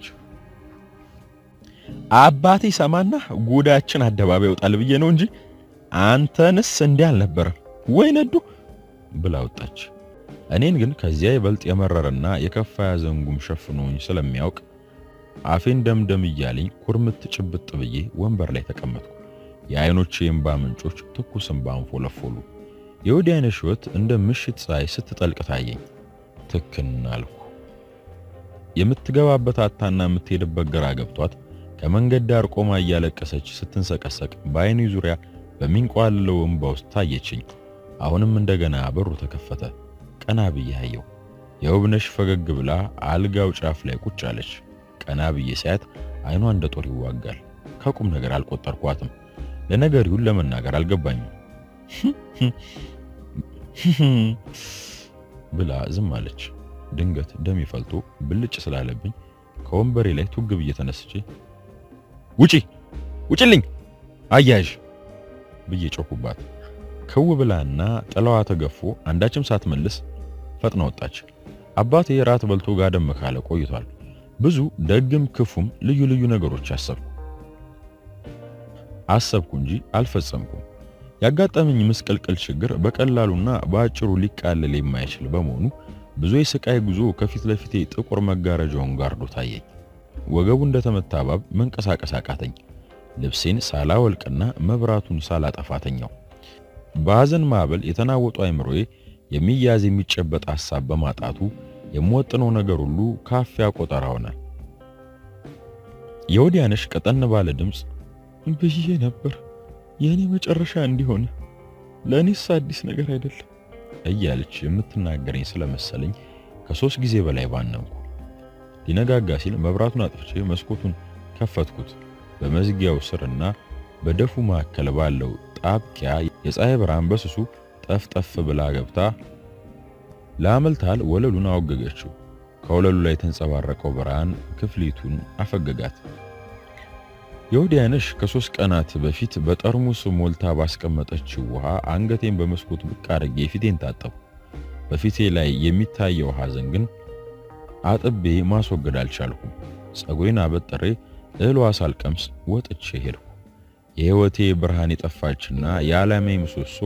Speaker 1: አባቴ ሰማና ጉዳችን አደባባይ ይወጣል ብዬ ነው እንጂ አንተንስ እንዲህ አልነበረም ወይ ነዱ ብላ ወጣች። እኔን ግን ከዚያ ይበልጥ የመረረና የከፋ ያዘንጉም ሸፍኖኝ ስለሚያውቅ አፌን ደምደም እያለኝ ኩርምት ጭብጥ ብዬ ወንበር ላይ ተቀመጥኩ። የአይኖቼ የእንባ ምንጮች ትኩስ እንባ አንፎለፎሉ። የወዲያነሽ ሕይወት እንደ ምሽት ፀሐይ ስትጠልቅ ታየኝ። ትክን አልኩ። የምትገባበት አታና የምትሄድበት ግራ ገብቷት ከመንገድ ዳር ቆማ እያለቀሰች ስትንሰቀሰቅ በአይኔ ዙሪያ በሚንቋልለው እንባ ውስጥ ታየችኝ። አሁንም እንደገና በሩ ተከፈተ። ቀና ብዬ አየሁ። የውብነሽ ፈገግ ብላ አልጋው ጫፍ ላይ ቁጭ አለች። ቀና ብዬ ሳያት አይኗ እንደ ጦር ይዋጋል። ከቁም ነገር አልቆጠርኳትም። ለነገሪውን ለመናገር አልገባኝም ብላ ዝም አለች። ድንገት ደም ይፈልቶ ብልጭ ስላለብኝ ከወንበሬ ላይ ቱግ ብዬ ተነስቼ ውጪ ውጪልኝ አያዥ ብዬ ጮኩባት። ክው ብላና ጥላዋ ተገፎ አንዳችም ሳትመልስ ፈጥና ወጣች። አባቴ ራት በልቶ ጋደም ካለ ቆይቷል። ብዙ ደግም ክፉም ልዩ ልዩ ነገሮች አሰብኩ አሰብኩ እንጂ አልፈጸምኩም። ያጋጠመኝ ምስቅልቅል ችግር በቀላሉና በአጭሩ ሊቃለል የማይችል በመሆኑ ብዙ የስቃይ ጉዞ ከፊት ለፊቴ ጥቁር መጋረጃውን ጋርዶ ታየኝ። ወገቡ እንደተመታ እባብ መንቀሳቀስ አቃተኝ። ልብሴን ሳላወልቅና መብራቱን ሳላጠፋተኛው በሐዘን ማዕበል የተናወጡ አይምሮዬ የሚያዝ የሚጨበጥ ሐሳብ በማጣቱ የምወጥነው ነገር ሁሉ ካፊያ ቆጠራ ሆነ። የወዲያነሽ ቀጠን ባለ ድምፅ
Speaker 2: ብዬ ነበር የእኔ መጨረሻ እንዲሆን ለእኔስ አዲስ ነገር አይደለም
Speaker 1: እያለች የምትናገረኝ ስለመሰለኝ ከሶስት ጊዜ በላይ ባነንኩ። ሊነጋጋ ሲል መብራቱን አጥፍቼ መስኮቱን ከፈትኩት። በመዝጊያው ስርና በደፉ መካከል ባለው ጣብቂያ የፀሐይ ብርሃን በስሱ ጠፍጠፍ ብላ ገብታ ለአመልታል ወለሉን አወገገችው። ከወለሉ ላይ የተንጸባረቀው ብርሃን ክፍሊቱን አፈገጋት። የወዲያነሽ ከሶስት ቀናት በፊት በጠርሙስ ሞልታ ባስቀመጠችው ውሃ አንገቴን በመስኮት ብቅ አድርጌ ፊቴን ታጠቡ። በፊቴ ላይ የሚታየው ሐዘን ግን አጥቤ ማስወገድ አልቻልኩም። ጸጉሬን አበጥሬ እህሏ ሳልቀምስ ወጥቼ ሄድኩ። የሕይወቴ ብርሃን የጠፋችና የዓላማዬ ምሰሶ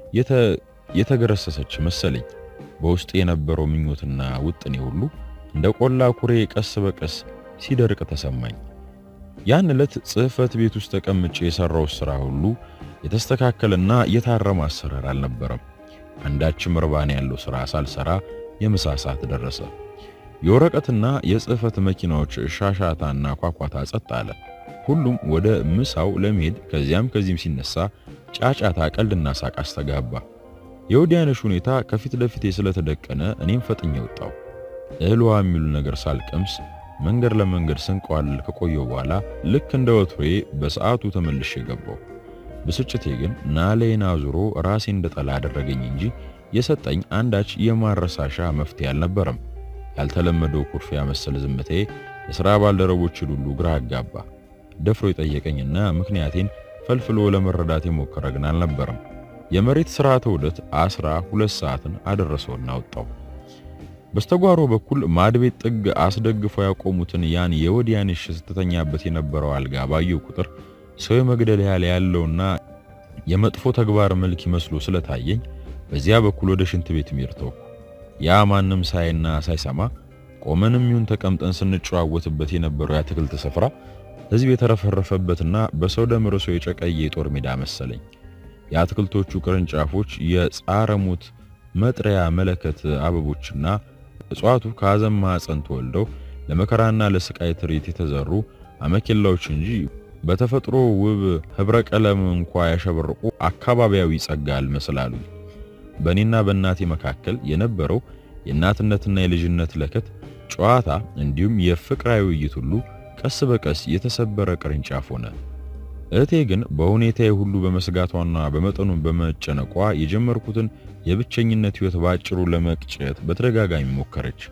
Speaker 1: የተገረሰሰች መሰለኝ። በውስጥ የነበረው ምኞትና ውጥኔ ሁሉ እንደ ቆላ ኩሬ ቀስ በቀስ ሲደርቅ ተሰማኝ። ያን ዕለት ጽሕፈት ቤት ውስጥ ተቀምጬ የሰራው ሥራ ሁሉ የተስተካከለና የታረመ አሰራር አልነበረም። አንዳችም እርባና ያለው ሥራ ሳልሰራ የምሳ ሰዓት ደረሰ። የወረቀትና የጽሕፈት መኪናዎች ሻሻታና ኳኳታ ጸጥ አለ። ሁሉም ወደ ምሳው ለመሄድ ከዚያም ከዚህም ሲነሳ ጫጫታ፣ ቀልድና ሳቅ አስተጋባ። የወዲያነሽ ሁኔታ ከፊት ለፊቴ ስለተደቀነ እኔም ፈጥኜ ወጣው። እህልዋ የሚሉ ነገር ሳልቀምስ መንገድ ለመንገድ ስንቋልል ከቆየው በኋላ ልክ እንደ ወትሮዬ በሰዓቱ ተመልሼ ገባው። ብስጭቴ ግን ናሌን አዙሮ ራሴ እንደጠላ አደረገኝ እንጂ የሰጠኝ አንዳች የማረሳሻ መፍትሄ አልነበረም። ያልተለመደው ኩርፊያ መሰል ዝምታዬ የሥራ ባልደረቦችን ሁሉ ግራ አጋባ። ደፍሮ የጠየቀኝና ምክንያቴን ፈልፍሎ ለመረዳት የሞከረ ግን አልነበረም። የመሬት ስርዓተ ውደት አስራ ሁለት ሰዓትን አደረሰውና ወጣው። በስተጓሮ በኩል ማድቤት ጥግ አስደግፈው ያቆሙትን ያን የወዲያንሽ ስትተኛበት የነበረው አልጋ ባየው ቁጥር ሰው የመግደል ያህል ያለውና የመጥፎ ተግባር መልክ ይመስሎ ስለታየኝ በዚያ በኩል ወደ ሽንት ቤት ሚርተው ያ ማንም ሳይና ሳይሰማ ቆመንም ይሁን ተቀምጠን ስንጨዋወትበት የነበረው የአትክልት ስፍራ ሕዝብ የተረፈረፈበትና በሰው ደም ርሶ የጨቀየ የጦር ሜዳ መሰለኝ። የአትክልቶቹ ቅርንጫፎች የጻረ ሞት መጥሪያ መለከት አበቦችና እጽዋቱ ከሐዘን ማዕፀን ተወልደው ለመከራና ለስቃይ ትርኢት የተዘሩ አመኬላዎች እንጂ በተፈጥሮ ውብ ህብረ ቀለም እንኳ ያሸበረቁ አካባቢያዊ ጸጋ አልመስላሉ። በእኔና በእናቴ መካከል የነበረው የእናትነትና የልጅነት ለከት ጨዋታ እንዲሁም የፍቅራዊ ውይይት ሁሉ ቀስ በቀስ የተሰበረ ቅርንጫፍ ሆነ። እህቴ ግን በሁኔታዬ ሁሉ በመስጋቷና በመጠኑን በመጨነቋ የጀመርኩትን የብቸኝነት ሕይወት ባጭሩ ለመቅጨት በተደጋጋሚ ሞከረች።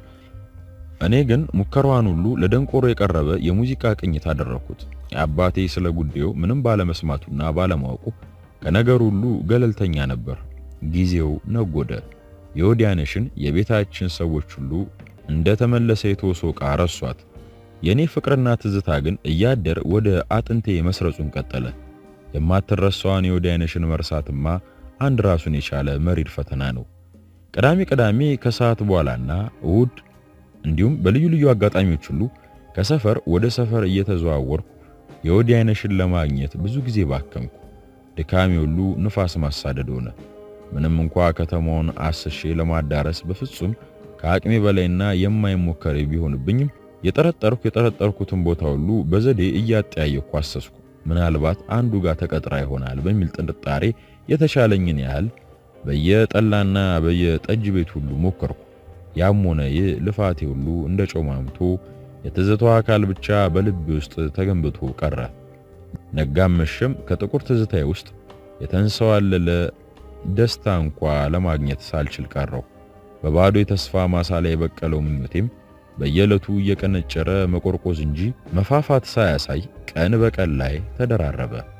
Speaker 1: እኔ ግን ሙከራዋን ሁሉ ለደንቆሮ የቀረበ የሙዚቃ ቅኝት አደረኩት። አባቴ ስለ ጉዳዩ ምንም ባለመስማቱና ባለማወቁ ከነገር ሁሉ ገለልተኛ ነበር። ጊዜው ነጎደ። የወዲያነሽን የቤታችን ሰዎች ሁሉ እንደተመለሰ የተወሶ ዕቃ ረሷት። የኔ ፍቅርና ትዝታ ግን እያደር ወደ አጥንቴ መስረጹን ቀጠለ። የማትረሳዋን የወዲያነሽን መርሳትማ አንድ ራሱን የቻለ መሪር ፈተና ነው። ቅዳሜ ቅዳሜ ከሰዓት በኋላና እሁድ እንዲሁም በልዩ ልዩ አጋጣሚዎች ሁሉ ከሰፈር ወደ ሰፈር እየተዘዋወርኩ የወዲያነሽን ለማግኘት ብዙ ጊዜ ባከምኩ። ድካሜ ሁሉ ንፋስ ማሳደድ ሆነ። ምንም እንኳ ከተማውን አስሼ ለማዳረስ በፍጹም ከአቅሜ በላይና የማይሞከር ቢሆንብኝም የጠረጠርኩ የጠረጠርኩትን ቦታ ሁሉ በዘዴ እያጠያየኩ አሰስኩ። ምናልባት አንዱ ጋር ተቀጥራ ይሆናል በሚል ጥርጣሬ የተቻለኝን ያህል በየጠላና በየጠጅ ቤት ሁሉ ሞከርኩ። ያም ሆነ ይህ ልፋቴ ሁሉ እንደ ጮማምቶ የትዝታው አካል ብቻ በልቤ ውስጥ ተገንብቶ ቀረ። ነጋም መሸም ከጥቁር ትዝታዬ ውስጥ የተንሰዋለለ ደስታ እንኳ ለማግኘት ሳልችል ቀረው። በባዶ የተስፋ ማሳ ላይ የበቀለው ምኞቴም በየዕለቱ እየቀነጨረ መቆርቆዝ እንጂ መፋፋት ሳያሳይ ቀን በቀን ላይ ተደራረበ።